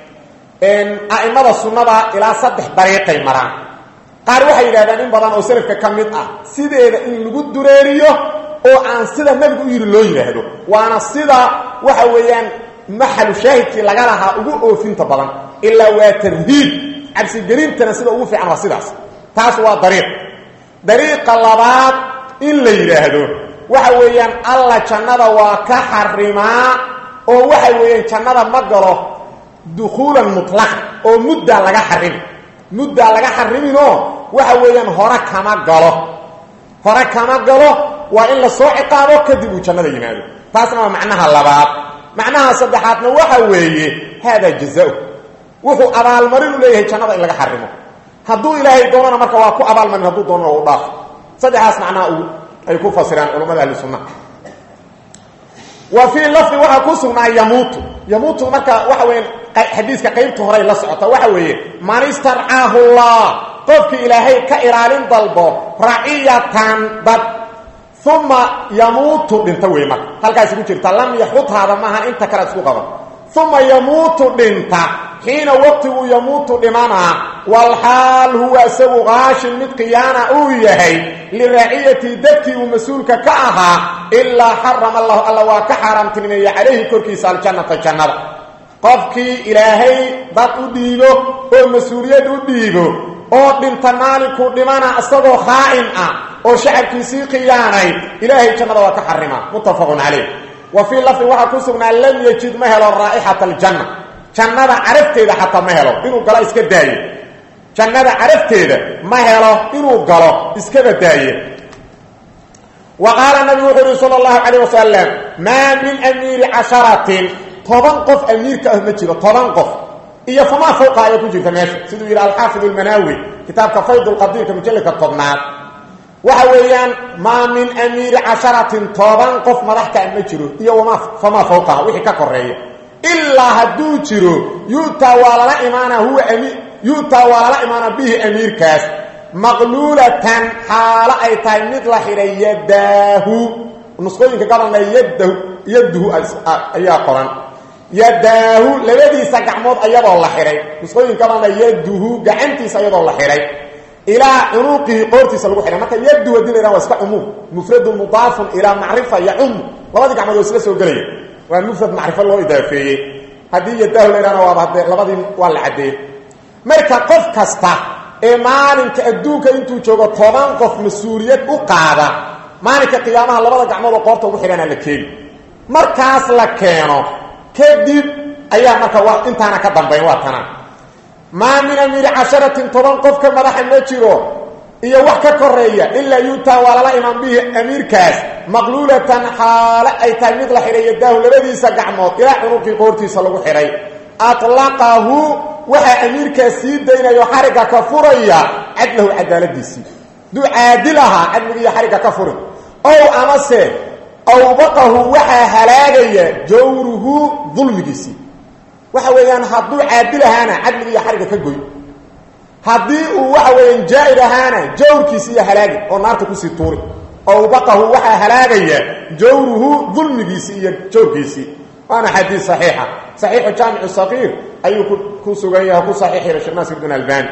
a'imada sunnada ilaa saddex dariiqay maraan qaar waxay yidhahdaan in badan oo salafka ka mid ah sideeda in lagu dureeriyo oo aan sida nebigu u yidhi loo yidhaahdo waana sida waxa weeyaan maxalu shaahidkii laga lahaa ugu oofinta badan ilaa waa tarhiib cabsigelintana sida ugu fiican waa sidaas taas waa dariiq dariiqa labaad in la yidhaahdo waxa weeyaan alla jannada waa ka xarimaa oo waxa weeyaan jannada ma galo dukhuulan mutlaqa oo muddaa laga xarimi muddaa laga xariminoo waxa weeyaan hore kama galo hore kama galo waa in la soo ciqaabo kadib uu jannada yimaado taasna waa macnaha labaad macnaha saddexaadna waxa weeye haadaa jazau wuxuu abaalmarin u leeyahay jannada in laga xarimo hadduu ilaahay doonana marka waa ku abaalmarin hadduu doonana waa u dhaafo saddexdaas macnaha ay ku fasiraan culamada ahli sunna wa fii lafdi waxaa ku sugnaa yamuutu yamuutu marka waxa weya xadiiska qaybta horay la socota waxa weeye man istarcaahu llah qofkii ilaahay ka ilaalin dalbo raciyatan dad uma yamuutu dhinta wey marka halkaas ku jirta lam yaxudhaada maahan inta kale isku qaban uma yamuutu dhinta xiina waqtiguu yamuutu dhimanaa walxaal huwa isagu qaashin mid khiyaana uu yahay liraaciyatii dadkii uu mas-uulka ka ahaa ilaa xarama allahu alla waa ka xaaraamtinimeeye calayhi korkiisa aljannata jannada qofkii ilaahay dad u dhiibo oo mas-uuliyad u dhiibo oo dhinta maalinkuu dhimana isagoo khaa'in ah oo shacabkiisii khiyaanay ilaahay jannada waa ka xarima muttafaqun calayh wa fii lafdin waxaa ku sugnaa lam yajid ma helo raa'ixata aljanna jannada carafteeda xataa ma helo inuu galo iska daaye jannada carafteeda ma helo inuu galo iskaba daaye wa qaala nabigu wuxuu uhi sala allahu calayh wasalam maa min amiiri casharatin toban qof amiirka ah ma jiro toban qof iyo famaa fawqa ayaa ku jirta meesha siduu yidhi alxaafid almanaawi kitaabka fayd lqadiirka mujalladka tobnaad waxa weeyaan maa min amiiri casharatin toban qof madaxkaa ma jiro iyo wama famaa fawqaha wixii ka koreeya ilaa hadduu jiro yu'taa waa lala imaana huwa ami yu'taa waa lala imaana bihi amiirkaas maqluulatan xaalo ay tahay mid la xidhay yadaahu nusqooyinka gabalna yadahu yaduhu ayaa qoran yadaahu labadiisa gacmood ayadoo la xidhay nusqooyin gabalna yaduhu gacantiisa ayadoo la xidhay ilaa cunuuqihi qoortiisa lagu xidhay marka yadu hadii la yhaha waa iska cumuum mufradun mudaafun ilaa macrifa yacum labadii gacmood oo isla soo gelaya waa mufrad macrifo loo idaafeeyey haddii yadaahu la yhahna waaba hadee labadii waa la caddeeyey marka qof kasta ee maalinka adduunka intuu joogo toban qof mas-uuliyad u qaada maalinka qiyaamaha labada gacmood oo qoorta ugu xidhana la keeni markaas la keeno kadib ayaa marka wa intaana ka dambayn waa tanaa maa min amiiri casharatin toban qofka madaxa ma jiro iyo wax ka koreeya ilaa yuutaa waa lala imaan bihi amiirkaas maqluulatan xaale ay tahay mid la xidhay yadaahu labadiisa gacmood ilaa cunuqii qoortiisa lagu xidhay atlaqahu waxaa amiirkaas sii daynayo xarigga ka furaya cadlahu cadaaladiisii duu caadil ahaa cadligiiyo xarigga ka furi ow amase awbaqahu waxaa halaagaya jawruhu dulmigiisii waxa weeyaan hadduu caadil ahaana cadligiiyo xarigga ka goy haddii uu waxa weeyaan jaa-ir ahaana jawrkiisi iyo halaagi oo naarta kusii tuuri awbaqahu waxaa halaagaya jawruhu dulmigiisii iyo jawrkiisii waana xadiis saxiixa saxiixu jaamicu saqiir ayuu ku sugan yahay ku saxiix yahay sheekh naasir bin albani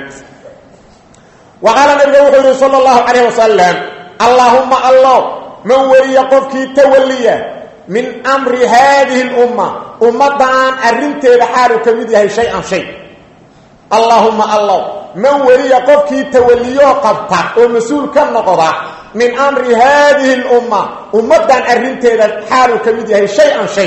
wa qaala nabiga wuxuu yihi sala allahu calayh wasalam allaahumma allow man weliya qofkii tawalliya min amri haadihi lumma ummaddan arrinteeda xaaluu ka mid yahay shay-an shay allaahumma allow man weliya qofkii tawalliyoo qabta oo mas-uul ka noqda min amri haadihi lumma ummaddan arrinteeda xaaluu ka mid yahay shay-an shay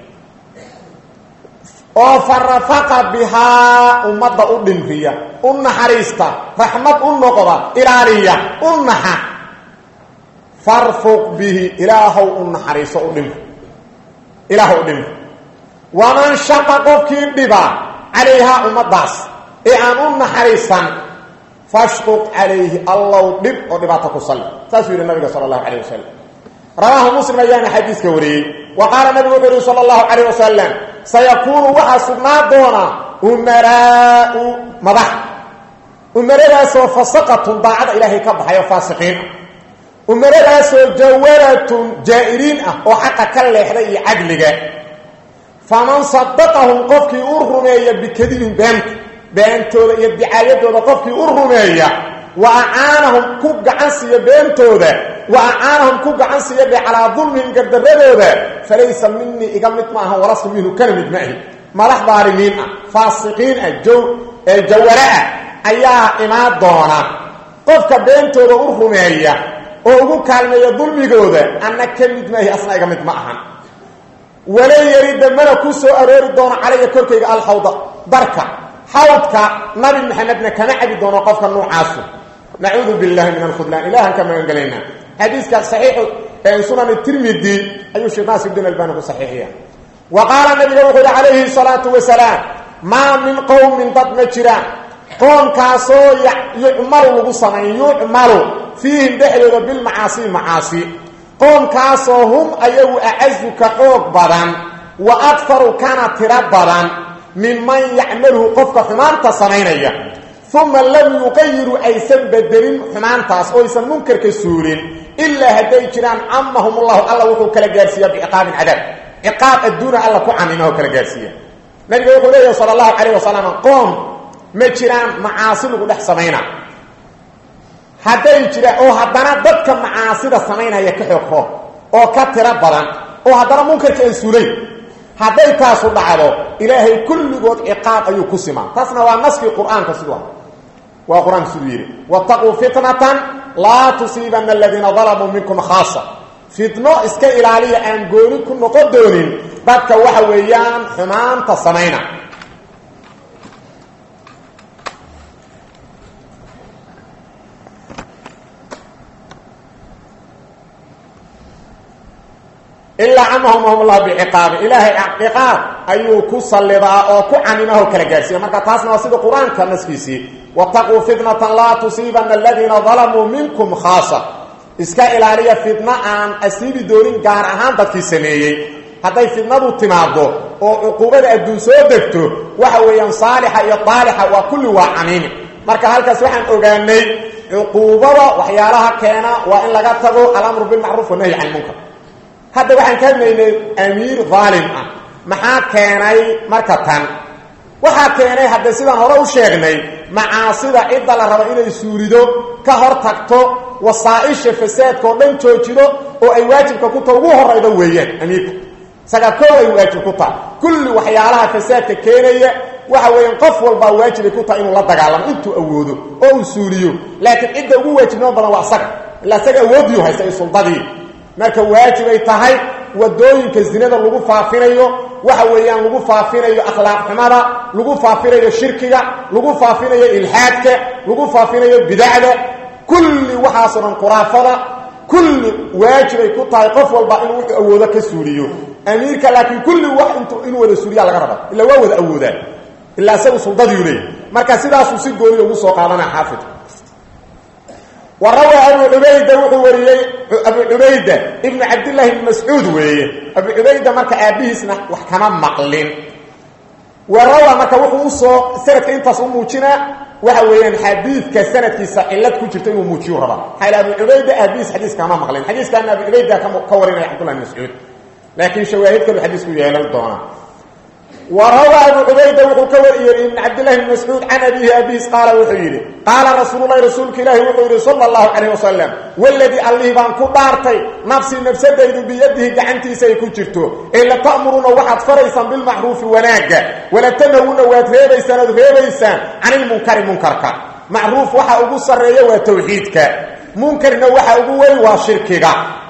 oo farafaqa bihaa ummadda u dhimriya u naxariista raxmad u noqda ilaaliya u naxa farfuq bihi ilaahow u naxariiso u dhimri ilaah u dhimri waman shaqa qofkii dhiba calayhaa ummaddaas ee aan u naxariisan fashquq calayhi allow dhib oo dhibaato ku salli saasuu yidhi nabiga sala allahu calayh wasalam rawaahu muslim ayaana xadiiska wariyey wa qaala nabigu wuxuu yihi sala allahu calayh wasalam sayakuunu waxaa sugnaa doona umaraau madax umaradaasoo fasaqatun daacada ilaahay ka baxay oo faasiqiin ah umaradaasoo jawaratun jaa-iriin ah oo xaqa ka leexday iyo cadliga faman sadaqahum qofkii u rumeeya bikadibin beenta beentooda iyo dicaayadooda qofkii u rumeeya wa acaanahum ku gacan siiya beentooda wa acaanahum ku gacan siiya dhe calaa dulmihim gardaradooda falaysa minii iga mid maaha walastu minhu kana mid maahi madax daalimiin ah faasiqiin ah jawara ah ayaa imaan doona qofka beentooda u rumeeya oo ugu kaalmeeya dulmigooda anna ka mid maahi asna iga mid ma ahan wala yarida mana ku soo aroori doono calaya korkayga alxawda darka xawdka nabi maxamedna kama cabi doono qofka nuucaasu nacuudu billahi min alkhudlaan ilahan ka magan gelaynaa xadiiska saxiixu sunan tirmidi ayuu sheekh naasir din albani ku saxiixiya wa qaala nabiga wuxuu yihi calayhi salaatu wasalaam maa min qowmin dad ma jiraan qoomkaasoo yucmalu lagu samayn yucmalu fiihim dhexdooda bilmacaasi macaasi qoomkaasoo hum ayagu acazu ka xoog badan wa akfaru kana tiro badan minman yacmaluhu qofka xumaanta samaynaya uma lam yuqayiruu aysan bedelin xumaantaas oo aysan munkarka suulin ilaa hadday jiraan camahum ullahu alla wuxuu kala gaarsiiya biciqaabin cadaab ciqaab adduuna alla ku camima oo kala gaarsiiya nabiga wuxuu leeyahy sala allahu calayh wasalam qoom ma jiraan macaasi lagu dhex samayna hadday jiraan oo haddana dadka macaasida samaynaya ka xoog roon oo ka tiro badan oo haddana munkarka aan suulayn hadday taasu dhacdo ilaahay kulligood ciqaab ayuu ku simaa taasna waa naskii qur-aanka siduu ah waa qur-aanka siduu yidhi wattaquu fitnatan laa tusiibanna aladiina dalamuu minkum khaasa fitno iska ilaaliya aan gooni ku noqon doonin dadka waxa weeyaan xumaanta samayna ilaa camahum llah biciqaabi ilaahay ciqaab ayuu ku sallidaa oo ku camimaho kala gaarsiiya marka taasna waa sida qur-aanka naskiisii wataquu fitnatan laa tusiibana aladiina dalamuu minkum khaasa iska ilaaliya fitno aan asiibi doonin gaar ahaan dadkii sameeyey hadday fitnadu timaado oo cuquubada adduun soo degto waxa weeyaan saalixa iyo daalixa waa kulli waa camiimi marka halkaas waxaan ogaanay cuquubada waxyaalaha keena waa in laga tago alamru bilmacruuf wanahyi can munkar hadda waxaan ka hadlaynay amiir daalim ah maxaa keenay marka tan waxaa keenay hadde sidaan hore u sheegnay macaasida cidda la rabo inay suurido ka hor tagto wasaa-isha fasaadka oo dhan joojido oo ay waajibka ku taha ugu horayda weeyaan amiirka isagaa koo ay waajib ku taha kulli waxyaalaha fasaadka keenaya waxa weeyaan qof walbaa waajibay ku taha inuu la dagaalamo intuu awoodo oo uu suuriyo laakiin cidda ugu waajibnimo badan waa isaga ilaa isaga awoodiyu haysta iyo suldadii marka waajibay tahay wadooyinka zinada lagu faafinayo waxa weeyaan lagu faafinayo akhlaaq xumada lagu faafinayo shirkiga lagu faafinayo ilxaadka lagu faafinayo bidacda kulli waxaasoo dhan khuraafada kulli waajibay ku tahay qof walba inuu wuxuu awoodo ka suuliyo amiirka laakiin kulli wax int inuu wada suuliya laga raba ilaa waa wada awoodaan ilaa isagu suldadiiu leeyay marka sidaasuu si gooniya ugu soo qaadanaa xaafidka وروى أبو عبيدة وحوريي أبو عبيدة ابن عبد الله بن مسعود ويه أبو عبيدة مركا أبيهسنا وحكما مقلين وروى مركا وحوصو سنة انت صموشنا وحويان حديث كسنة كيسا إلات كجرتين وموشيو ربا حيث أبو عبيدة أبيهس حديث كما مقلين حديث كان أبو عبيدة كورينا عبد الله بن مسعود لكن شواهد كل حديث كو يهلا الدونا وروى أبو عبيدة وكوري ابن عبد الله بن مسعود عن أبيه أبيس قال وحيري قال رسول الله رسولك الله وحيري صلى الله عليه وسلم والذي الله بان كبارتي نفسي نفسي ديد بيده قعنتي سيكو جرتو إلا تأمرون واحد فريسا بالمعروف وناقة ولا تنهون واتريبيسان اتريبيسان عن المنكر منكرك معروف وحا أبو السرية وتوحيدك منكرنا وحا أبو وي وشركك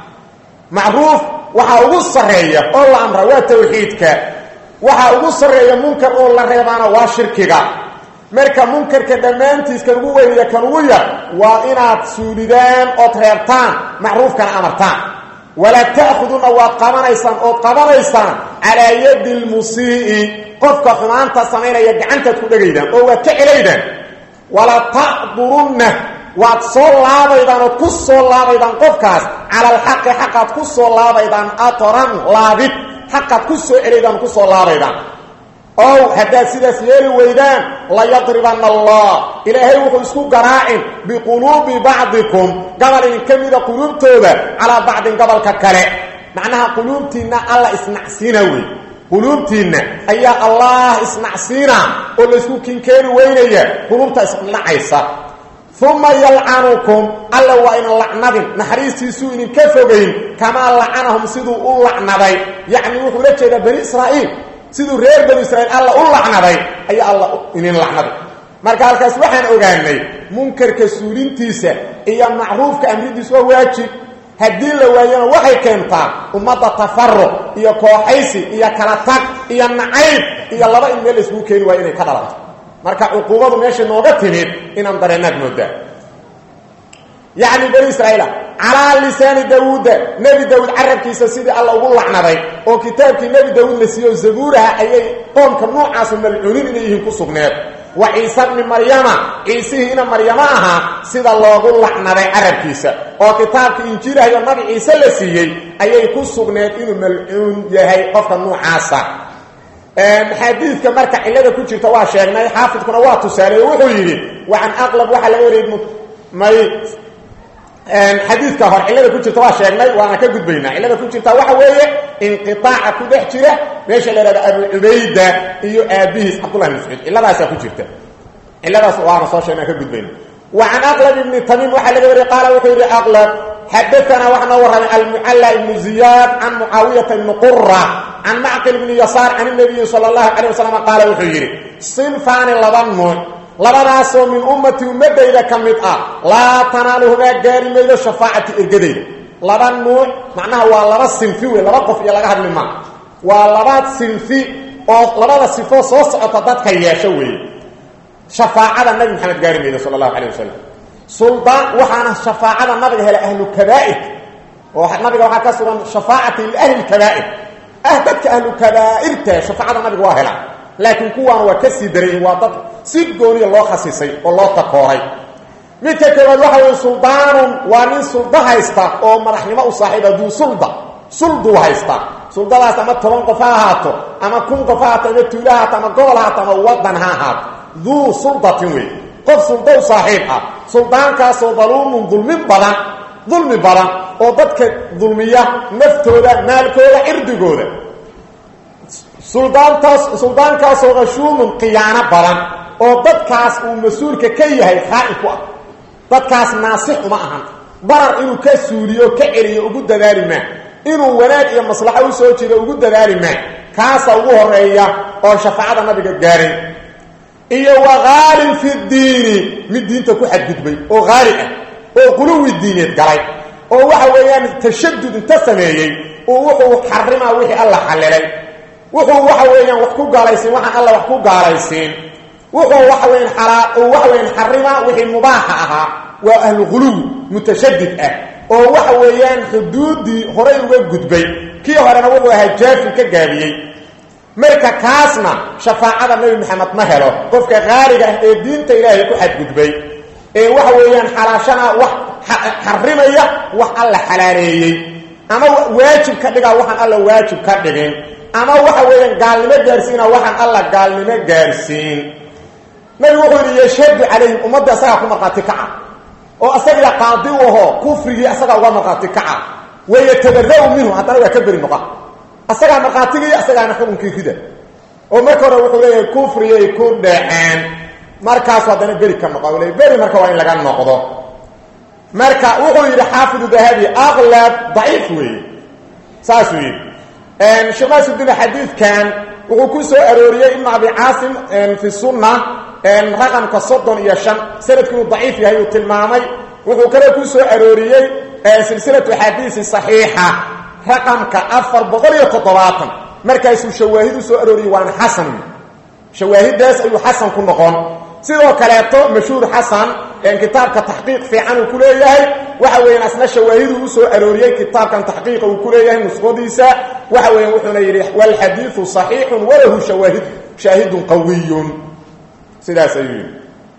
معروف وحا أبو السرية الله أمر وتوحيدك waxa ugu sareeya munkar oo la reebaana waa shirkiga marka munkarka dhammaantiis kan ugu weyniya kan ugu yar waa inaad suulidaan ood reebtaan macruufkana amartaan wala ta'khuduna waad qabanaysaan ood qabanaysaan calaa yadi lmusii'i qofka xumaanta samaynaya gacantaad ku dhegaydaan oo waad ka celaydaan wala tacdurunna waad soo laabaydaan ood ku soo laabaydaan qofkaas cala alxaqi xaqaad ku soo laabaydaan atoran laabid xaqaad ku soo celaydaan ku soo laabaydaan ow haddaad sidaas yeeli weydaan layadribanna allah ilaahay wuxuu isku garaacin biquluubi bacdikum gabal idin ka mida quluubtooda calaa bacdin gobolka kale macnaha quluubtiinna alla isnacsiina wey quluubtiinna ayaa allah isnacsiina oo laysku kinkeeni weynaya quluubta isnacaysa uma yalcanukum alla waa inan lacnadin naxariistiisuu idinka fogayn kamaa lacanahum siduu u lacnaday yacni wuxuu la jeedaa bani israa'iil siduu reer bani israiil alla u lacnaday ayaa alla idin lacnaday marka halkaas waxaan ogaanay munkarka suulintiisa iyo macruufka amridiis waa waajib haddii la waayana waxay keentaa ummadda tafaruq iyo kooxaysi iyo kala tag iyo nacayb iyo laba in meel layskugu keeni waayo inay ka dhalato marka cuquubadu meesha nooga timid inaan dareenaad moodaa yacni bani israa'iila calaa lisaani daawuuda nebi daawuud carabkiisa sidii alla ugu lacnaday oo kitaabkii nebi daawuud la siiyo zabuuraha ayay qoomka noocaasu malcuunin inay yihiin ku sugneed wa ciise bni maryama ciisihiina maryamo ahaa sida loogu lacnaday carabkiisa oo kitaabka injiilahayo nabi ciise la siiyey ayay ku sugneed inuu malcuun yahay qofka noocaasa xadiidka marka cilada ku jirta waa sheegnay xaafidkuna waa tusaaleey wuxuu yidhi wacan aqlab waxaa laga wariyey may xadiidka hor cilada ku jirta waa sheegnay waana ka gudbaynaa cilada ku jirta waxa weeye inqiaaca ku dhex jira meesha la ihahda abu cubayda iyo aabihiis cabdullahi bn mascuud ciladaasaa ku jirta ciladaas waana soo sheegnaa ka gudbayna wacan aqlab ibni tamiim waxaa laga wariyey qaala wuxuu yidhi aqlab xadaanaa waxaa noo warramay almucalla ibnu ziyaad can mucaawiyata ibni qura can macqil ibni yasaar can nabiyi sala allahu calayh wasalam qaala wuxuu yidhi sinfaani laba nuuc labadaasoo min ummati ummadayda ka mid ah laa tanaaluhumaa gaari maydo shafaacati ergadayda laba nuuc macnaha waa laba sinfi wey laba qof iyo laga hadli maa waa laba sinfi oo labada sifoo soo socota dadka yeesho weeye shafaacada nabi maxamed gaari maydo sala allahu calayh wasalam suldaan waxaana shafaacada nabiga hela ahlu kabaa'ir oo nabiga waxaa ka sugan shafaacati liahli lkabaa'ir ah dadka ahlu kabaa'irta shafaacada nabiga waa helaa laakiin kuwaana waa ka sii darayin waa dad si gooniya loo khasisay oo loo takooray midka koowaad waxa weye suldaanun waa nin sulda haysta oo madaxnimo u saaxiiba duu sulda sulduu haysta suldadaas ama toban qof ha ahaato ama kun qof ha ahaato ama tuula haato ama gobol haato ama wadan ha ahaato duu suldatin wey qof sulda u saaxiib ah suldaankaasoo daluumun dulmin badan dulmi badan oo dadka dulmiya naftooda maalkooda cirdigooda suldaantaas suldaankaasoo khashuumun khiyaano badan oo dadkaas uu mas-uulka ka yahay khaa'in ku ah dadkaas naasix uma ahan barar inuu ka suuliyo ka celiyo ugu dadaali maa inuu wanaag iyo maslaxo u soo jeedo ugu dadaali maa kaasa ugu horeeya oo shafaacada nabiga gaaray iyo wa haalin fi diini mid diinta ku xadgudbay oo haali ah oo quluwi diineed galay oo waxa weeyaan tashadud inta sameeyey uu wuxuu xarimaa wixii alla xallilay wuxuu waxa weeyaan wax ku gaalaysiin waxaan alla wax ku gaalaysiin wuxuu waxa weyan alaa uu waxa weyan xarimaa wixii mubaaxa ahaa waa ahlu quluwi mutashadid ah oo waxa weeyaan xuduuddii horay uga gudbay kii horena wuxuu ahaa jaafi ka gaabiyey marka kaasna shafaacada nebi maxamed ma helo qofka qaaliga ah ee diinta ilaahay ku xadgudbay ee waxa weeyaan xalaashana wax xarimaya wax alla xalaaleeyey ama waajib ka dhigaa waxaan alla waajib ka dhigin ama waxa weeyaan gaalnimo gaarsiina waxaan alla gaalnimo gaarsiin nabigu wuxuu yidhi yashhadu calayhim ummadda asagaa ku markhaati kaca oo asagaa qaadi u ahoo kufrigii asagaa uga markhaati kaca wayatabara'u minhu haddana waa ka beri noqa asagaa markhaatigii asagaana xukunkii rida oo marka hore wuxuu leeyahay kufriyay ku dhaceen markaasu haddana beri ka noqo le beri marka waa in laga noqdo marka wuxuu yidhi xaafidu dahabi aqlab daciif weeye saasuu yidhi sheekh naasudin xadiidkan wuxuu ku soo arooriyey ibn abi caasim fi sunna raqamka soddon iyo shan sanadkii uu daciif yahay uu tilmaamay wuxuu kale ku soo arooriyey silsilatu axaadiisi saxiixa raqamka afar boqol iyo toddobaatan markaasuu shawaahid u soo arooriyey waana xasan shawaahidaas ayuu xasan ku noqon sidoo kaleeto mashhuur xasan kitaabka taxqiiq fiican uu ku leeyahay waxa weeyaan asna shawaahidu u soo arooriyey kitaabkan taxqiiqa uu ku leeyahay nusqadiisa waxa weeyaan wuxuuna yidhi walxadiidu صaxiixun walahu shawaahid shaahidun qawiyun sidaas ayuu yidhi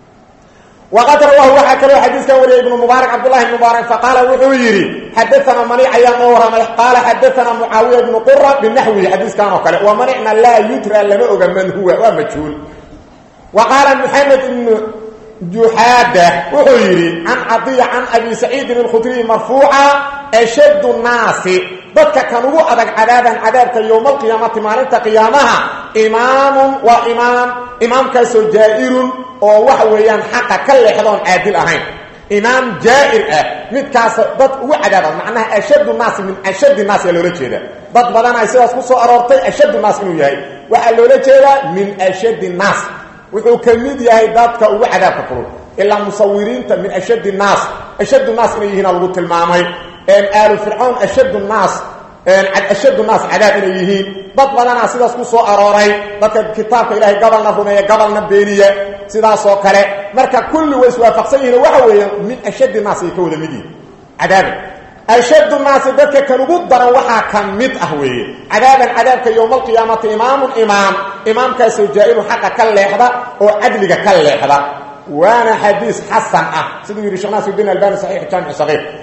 waqad rawaahu waxaa kaloo xadiiskan wariyay ibnu mubaarak cabdullahi ibn mubaarak faqaala wuxuu yidhi xadaana manic ayaa noo warramay qaala xadaana mucaawiya ibnu qura binaxwihi xadiiskan oo kale wa manicna laa yudra lama oga man huwa waa majhuul wa qaala maxamed ibnu juxaada wuxuu yidhi can cadiya can abi saciidin alkhudriyi marfuuca ashaddu naasi dadka kan ugu adag cadaaban cadaabka yowma alqiyaamati maalinta qiyaamaha imaamun waa imaam imaamkaasoo jaa'irun oo waxa weeyaan xaqa ka leexdoon caadil ahayn imaam jaa'ir ah midkaas dad ugu cadaaba macnaha ashaddu naasi min ashaddi naas yaa loola jeeda dad badan ay sidaas ku soo aroortay ashaddu naas inuu yahay waxaa loola jeedaa min ashaddi naas wuxuu ka mid yahay dadka ugu cadaabka kulul ilaa musawiriinta min ashaddi naas ashaddu naas inay yihiina lagu tilmaamay aalu fircawn ashaddu naas ashaddu naas cadaab inay yihiin dad badanaa sidaas ku soo arooray dadka kitaabka ilaahay gabalna rumeeya gabalna beeniya sidaasoo kale marka kulli way iswaafaqsan yihiin waxa weeyaan min ashaddi naas ay ka wada mid yihin cadaaban ashaddu naasi dadka kan ugu daran waxaa ka mid ah weeye cadaaban cadaabka yowma alqiyaamati imaamun imaam imaamkaasoo jaa-ilu xaqa ka leexda oo cadliga ka leexda waana xadiis xasan ah siduu yidhi sheekh naasirudin albani saxiix jaamic sagiir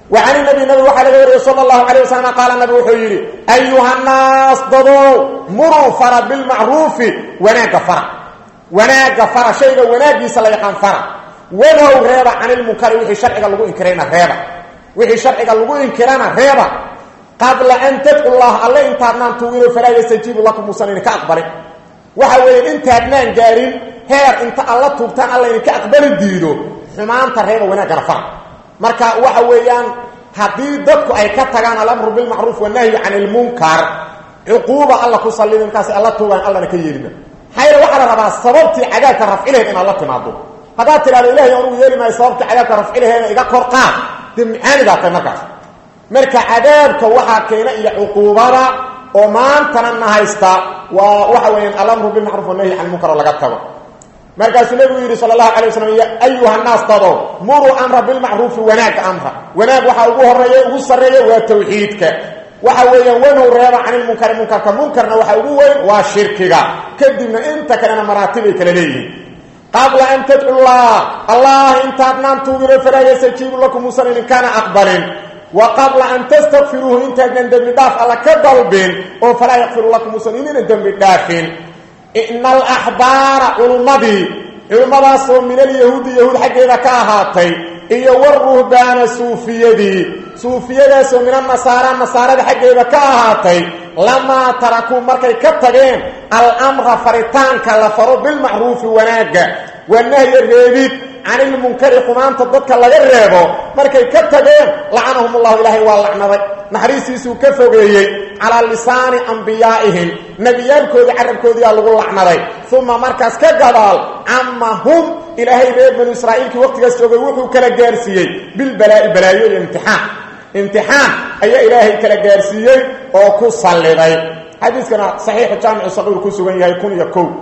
wa can nabi nabi waxaa laga wariyey sala allahu calayh wasalam qaala nabi wuxuu yidhi ayuhannaas dadow muruu fara bilmacruufi wanaagga fara wanaagga fara shayga wanaaggiisa la yaqaan fara wanow reeba canilmunkari wixii sharciga lagu inkirayna reeba wixii sharciga lagu inkirana reeba qabla an tadcu llah alle intaadnaan tuugino falaa yastajiibu lakum muusan idinka aqbalin waxa weeye intaadnaan gaarin heer inta alla tuugtaan alla idinka aqbali diido xumaanta reeba wanaaggana fara marka waxa weeyaan haddii dadku ay ka tagaan alamru bilmacruuf wanahyu can ilmunkar cuquuba alla ku sallida markaas alla tuugaan allana ka yeelima maxaa waxaa la rabaa sababtii cadaabka rafcilaheed inaad la timaado haddaad tidhahdo ilahay anugu yeeli maayo sababtii cadaabka rafcilaheeda iga kor qaad dee macaanidaa tay markaas marka cadaabka waxaa keena iyo cuquubada oo maantana na haysta waa waxa weeyaan alamru bilmacruuf wanahyi can ilmunkar oo laga tago markaasuu nabigu yidhi sal allahu alay waslam ya ayuha naas dado muruu amra bilmacruufi wanaagga amra wanaag waxaa ugu horeeya ugu sarreeya waa tawxiidka waxa weeyaan wanow reeba can ilmunkari munkarka munkarna waxaa ugu weyn waa shirkiga kadibna inta kalena maraatibay kala leeyihiin qabla an tadcu llah allah intaadnaan tuugino falaa yastajiibu lakum muusan idinkaana aqbalin wa qabla an tastakfiruuhu intaadnan dembi dhaaf alla ka dalbin oo falaa yakfiru lakum muusan idina dembi dhaafin ina alaxbaara culummadii culimmadaasoo min alyahuudi yahuud xaggeeda ka ahaatay iyo waruhbaana suufiyadii suufiyadaasoo min annasaara nasaarada xaggeeda ka ahaatay lamaa tarakuu markay ka tageen alamra faritaanka la faro bilmacruufi wanaagga wanahya reebid can ilmunkari xumaanta dadka laga reebo markay ka tageen lacanahum ullahu ilaahay waa lacnaday naxariistiisuu ka fogeeyey calaa lisaani ambiyaa'ihim nebiyaalkoodii carabkoodiyaa lagu lacnaday uma markaas ka gadaal cama hum ilaahay reer banu israa'iilkii waqtigaas joogay wuxuu kala gaarsiiyey bilbalaa'i balaayo iyo imtixaan imtixaan ayaa ilaahay kala gaarsiiyey oo ku salliday xadiiskana saxiixu jaamicu saqiir ku sugan yahay kun iyo kow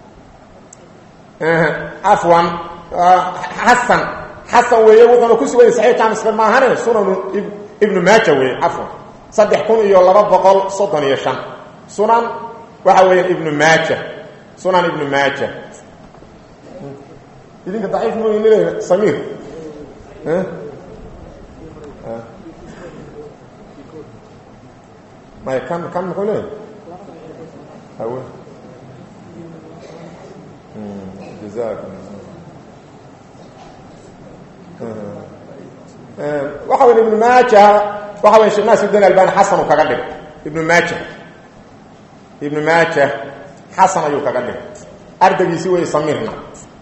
afwan xasan xasan weeye wuxuuna ku sugan yahay saxiix jaamic saqiir maahane sunanu ibnu maaja weeye afwan saddex kun iyo laba boqol soddon iyo shan sunan waxa weeyaan ibnu maaja sunan ibnu maaja idinka daciif mnl samiir may kan kan muxuu leeyahy hawe jazakum waxa weya ibnu maaja waxa wey sheekh naasudin albani xasanu kaga dhig ibnu maaja ibnu maaja xasan ayuu kaga dhig ardaygiisi wey samiirna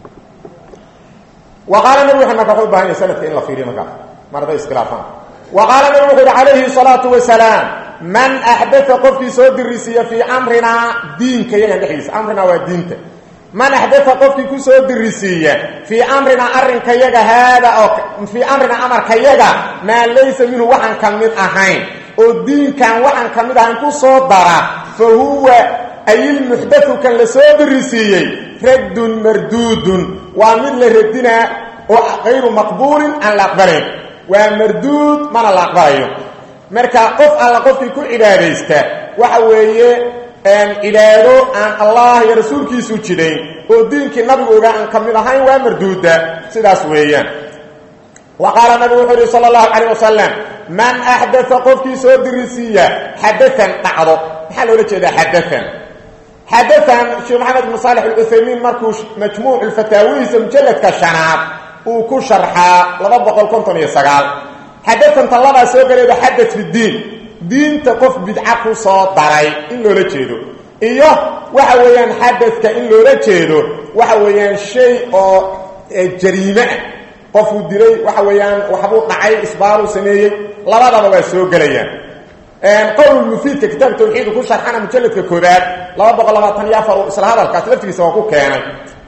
wa qaala nabi wuxuu marka wuxuu u bahan yahay sanadka in la fiiriyo markaa mar hadday iskhilaafaan wa qaala nabi wuxu uhi calayhi salaatu wasalaam man axdaa qofkii soo dirisiiya fii amrinaa diinka yagan dhexdiisa amrinaa waa diinta man axdaa qofkii ku soo dirisiiya fii amrinaa arrinka yaga haada oo fii amrinaa amarka yaga maa laysa minhu waxaan ka mid ahayn oo diinkan waxaan ka mid ahayn ku soo dara fa huwa ayilmuxdau kan la soo dirisiiyey raddun marduudun waa mid la radinaa oo kayru maqbuulin aan la aqbalayn waa marduud mana la aqbalayo marka qof alla qofkii ku cibaadaysta waxa weeye cibaado aan allah iyo rasuulkiisu jidayn oo diinkii nabigu ogaa aan ka mid ahayn waa marduuda sidaas weeyaan wa qaala nabigu wuxuu yihi sala allahu calayh wasalam man axdaa qofkii soo dirisiiya xadaan dhacdo maxaa loola jeedaa xadaan xadaan sheekh maxamed ibnu saalix alcuthaymiin markuu majmuuc fataawihiisa mujalladka shanaad uu ku sharxaa laba boqol konton iyo sagaal xadadanta labaa soo galeeda xadad fi diin diinta qof bidca ku soo daray in loola jeedo iyo waxa weeyaan xadadka in loola jeedo waxa weeyaan shay oo jariime ah qofuu dilay waxa weeyaan waxbuu dhacay isbaaruu sameeyey labadaba waa soo gelayaan qowlmufiidka kitaab tawxiidu ku sharxana mujalladka koobaad laba boqol labaatan iyo afar isla hadalkaas laftigiisa waa ku keenay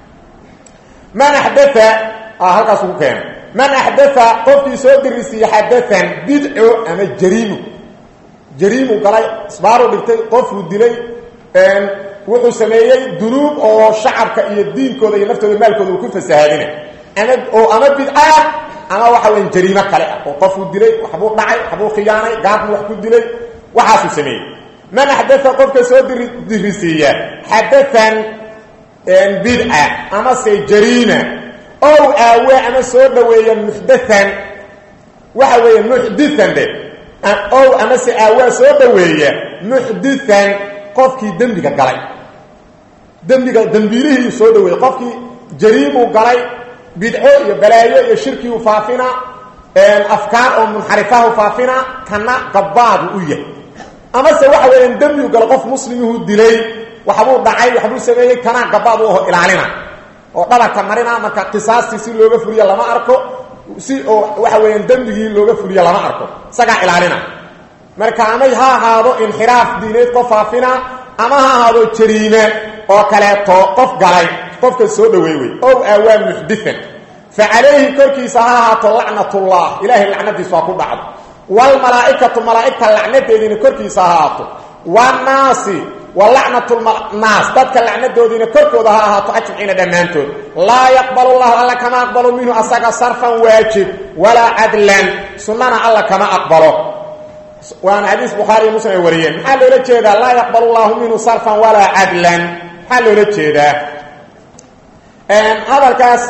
man axdaa halkaasuu ku keenay man axdaa qofkii soo dirisiiye xadaan bidco ama jariimu jariimu galay isbaaruu dhigtay qofuu dilay wuxuu sameeyey dunuub oo shacabka iyo diinkooda iyo naftooda maalkooda uu ku fasahaadina ama oo ama bidca ama waxa weya jariimo kale ah oo qofuu dilay waxbuu dhacay waxbuu khiyaanay gaabuu wax ku dilay waxaasuu sameeyey man axdaa qofka soo diri dirisiiya xadaan bidca amase jariima ow aawe ama soo dhoweeya muxdaan waxa weeye muxdian dhe ow amase aawaa soo dhaweeya muxdian qofkii dembiga galay dembiga dembiilihii soo dhaweeyey qofkii jariimuu galay bidco iyo balaayo iyo shirkiu faafina afkaar oo munxarifahu faafina kana gabaadu u yahay amase waxa weeyaan dembigu galo qof muslimihuu dilay waxbuu dhacay waxbuu sameeyey kanaa gabaad u aho ilaalina oo dhabarka marina marka qisaastii si looga fuliyo lama arko si oo waxa weeyaan dembigii looga fuliyo lama arko isagaa ilaalina marka amay ha ahaado inxiraaf diineed qof faafina ama ha ahaado jariime oo kaleeto qof galay qofka soo dhaweey wey ow aawaa muxdian fa calayhi korkiisa ha ahaato lacnatullah ilaahay lacnadiisu ha ku dhacdo wlmalaaikatu malaaigta lacnadeediina korkiisa ha ahaato wnaasi walacnatnaas dadka lacnadoodiina korkooda ha ahaato ajmaciina dhammaantood laa yaqbal llahu alla kama aqbalo minhu asaga sarfan waajib walaa cadlan sunnana alla kama aqbalo waana xadiis bukhaari iyo muslim ay wariyeen maxaa loola jeedaa laa yaqbal llahu minhu sarfan walaa cadlan maxaa loola jeedaa hadalkaas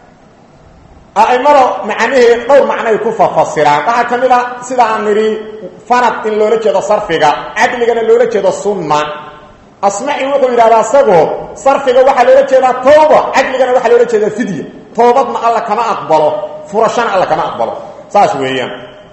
aimada macnaheed dhowr macnoay ku fafasiraan waxaa ka mid a sida aan nidhi fanad in loola jeedo sarfiga cadligana loola jeedo sunna asmaci wuxuu yidhahdaa isagoo sarfiga waxaa loola jeedaa tooba cadligana waxaa loola jeedaa fidya toobadna alla kama aqbalo furashana alla kama aqbalo saas weeyaan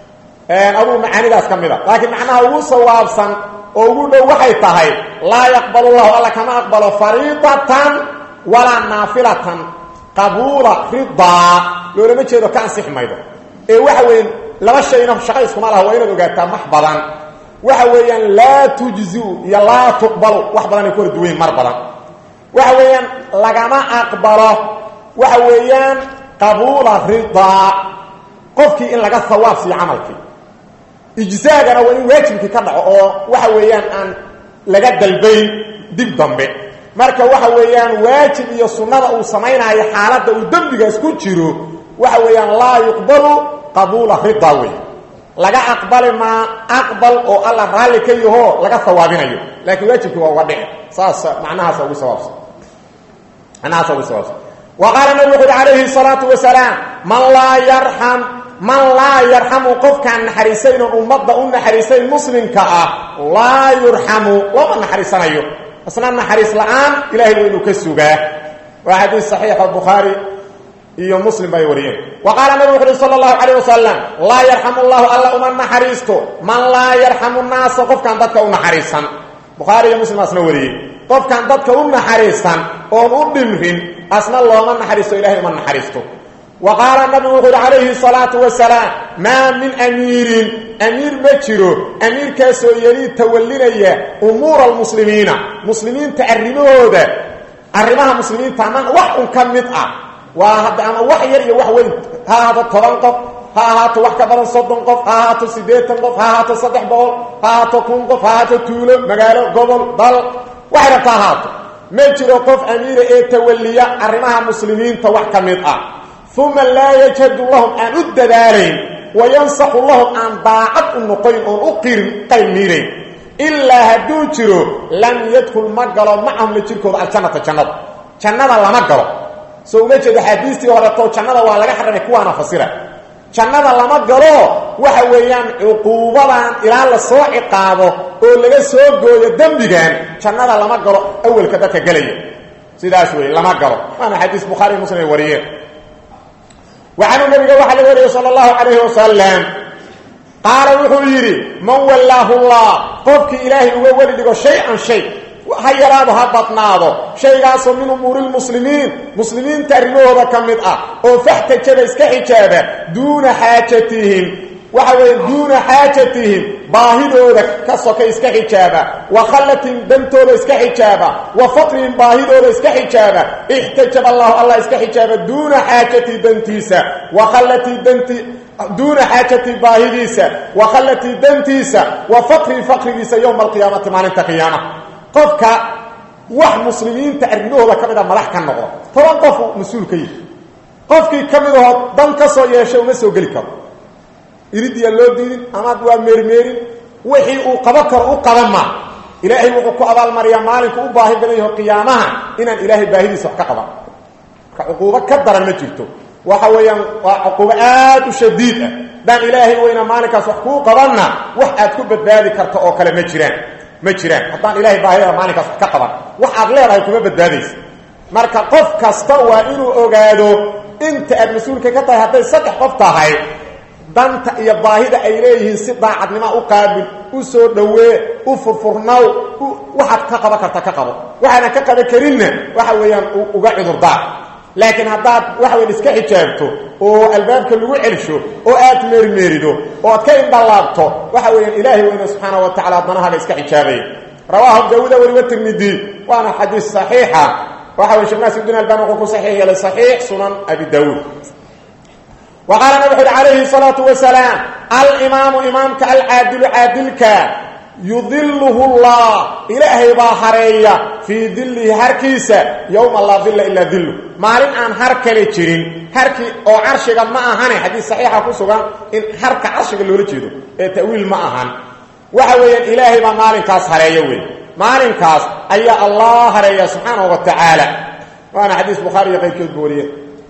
aduu macaanidaas ka mid a laakiin macnaha ugu sawaabsan oo ugu dhow waxay tahay laa yaqbal llahu alla kama aqbalo fariidatan walaa naafilatan qabuula ridaa loolama jeedo ka ansixi maydo ee waxa weeyaan laba shayna shaqa iskuma laha waa inaad ogaataa wax badan waxa weeyaan laa tujziu iyo laa tuqbalu wax badan ay ku hor duwayn mar badan waxa weeyaan lagama aqbalo waxa weeyaan qabuula ridaa qofkii in laga hawaab siiyo camalkii ijzaagana waa in waajibkii ka dhaco oo waxa weeyaan aan laga dalbayn dib dambe marka waxa weeyaan waajib iyo sunnada uu samaynayo xaaladda uu dembigaas ku jiro waxa weeyaan laa yuqbalu qabuula rida wey laga aqbali maa aqbal oo alla raalli ka yaho laga hawaabinayo laakiin waajibkii waa uga dhici saas macnahaasa ugu sawaabsan macnahaasa ugu sawaabsan wa qaala nabi wuxu uhi calayhi salaatu wasalaam man laa yarxam man laa yarxamu qofkaan naxariisayn oon ummadda u naxariisayn muslimka ah laa yurxamu looma naxariisanayo isna naxariis la-aan ilahay waa inuu ka sugaa waa xadiis saxiixa bukhaari iyo muslim bay wariyeen wa qaala nabi wuxu uhi sala allahu calayh wasalam laa yarxamu llahu alla uma naxariisto man laa yarxamu naasa qofkaan dadka u naxariisan bukhaari iyo muslim asna wariyey qofkaan dadka u naxariisan oon u dhimrin asna looma naxariisto ilahay uma naxariisto wa qaala nabigu wuxu uhi calayhi salaatu wasalaam maa min amiirin amiir ma jiro amiirkaasoo yelii tawallinaya umuura almuslimiina muslimiinta arrimahooda arrimaha muslimiinta ama wax un ka mid ah waa hadda ama wax yar iyo wax weyn ha ahaato toban qof ha ahaato wax ka badan soddon qof ha ahaato siddeetan qof ha ahaato saddex boqol ha ahaato kun qof ha ahaato tuulo magaalo gobol dal waxay rabta ahaato ma jiro qof amiira ee tawalliya arrimaha muslimiinta wax ka mid ah uma laa yajhadu lahum aan u dadaalayn wayansaxu lahum aan daacad u noqoyn oon u qirin qayb miirayn ilaa hadduu jiro lam yadkul ma galo macahum la jirkooda aljannata jannada jannada lama galo soo uma jeedo xaadiistii horeto jannada waa laga xaramay kuwaana fasira jannada lama galo waxa weeyaan cuquubadan ilaa la soo ciqaabo oo laga soo gooyo dembigan jannada lama galo awelka dadka gelaya sidaas wey lama galo waana xadiis bukhaari muslim ay wariyeen waxaanu nabiga waxaa laga wariyey sala allahu calayhi wasalam qaala wuxuu yidhi man wallaahu llah qofkii ilaahay uga weli dhigo shay-an shay ha yaraado ha badnaado shaygaasoo min umuuri lmuslimiin muslimiinta arrimahooda ka mid ah oo faxtajaba iska xijaaba duuna xaajatihim waxa weeye duuna xaajatihim baahidooda ka soka iska xijaaba wa khallatihim dantooda iska xijaaba wa faqrihim baahidooda iska xijaaba ixtajaba allahu allah iska xijaaba duuna xaajatii dantiisa wa khallatii danti duuna xaajatii baahidiisa wa khallatii dantiisa wa faqrihi faqrigiisa yowma alqiyaamati maalinta qiyaama qofka wax muslimiinta arrimahooda ka mid a madax ka noqdo toban qof mas-uul ka yihi qofkii ka mid ahoo dan ka soo yeeshay uma soo geli karo iridiya loo diidin amaad waa meermeerin wixii uu qaban karo u qaban maa ilaahay wuxuu ku abaalmariyaa maalinku u baahi badan yaho qiyaamaha inaan ilaahay baahidiisa wax ka qaban marka cuquubo ka daran ma jirto waxa weeyaan waa cuqubo aad u shadiid ah daan ilaahay weyna maalinkaas wax kuu qabanna wax aad ku badbaadi karto oo kale ma jiraan ma jiraan haddaan ilahay baahidada maalinkaas wax ka qaban wax aad leedahay kuma badbaadaysa marka qof kasta waa inuu ogaado inta aad mas-uulka ka tahay hadday saddex qof tahay danta iyo baahida ay leeyihiin si daacadnimo u qaabil u soo dhowee u furfurnaw waxaad ka qaban karta ka qabo waxaadan ka qaban karinna waxa weeyaan uga cudurdaar laakiin haddaad waxa weyan iska xijaabto oo albaabka lagu celsho oo aad meermeerido oo aad ka indhalaabto waxa weeyaan ilaahay weyne subxaana wa tacala danahaaga iska xijaabaya rawaahu daawuda weliba tirmidi waana xadiis saxiixa waxa wey shekh naasir din albani wuxuu ku saxiix yeelay saxiix sunan abi daawuud wa qaala nabig uxuhi calayhi salaatu wasalaam alimaamu imaamka alcaadilu caadilka yudiluhu llah ilaahay baa hareeya fii dilihi harkiisa yowma laa dilla ilaa dillu maalin aan har kale jirin harkii oo carshiga ma ahane xadiis saxiixa ku sugan in harka carshiga loola jeedo ee ta'wiil ma ahan waxa weeyaan ilaahay baa maalinkaas hareeya wey maalinkaas ayaa allah hareeya subxaanahu wa tacaala waana xadiis bukhaari iyo qayrkoodba wariye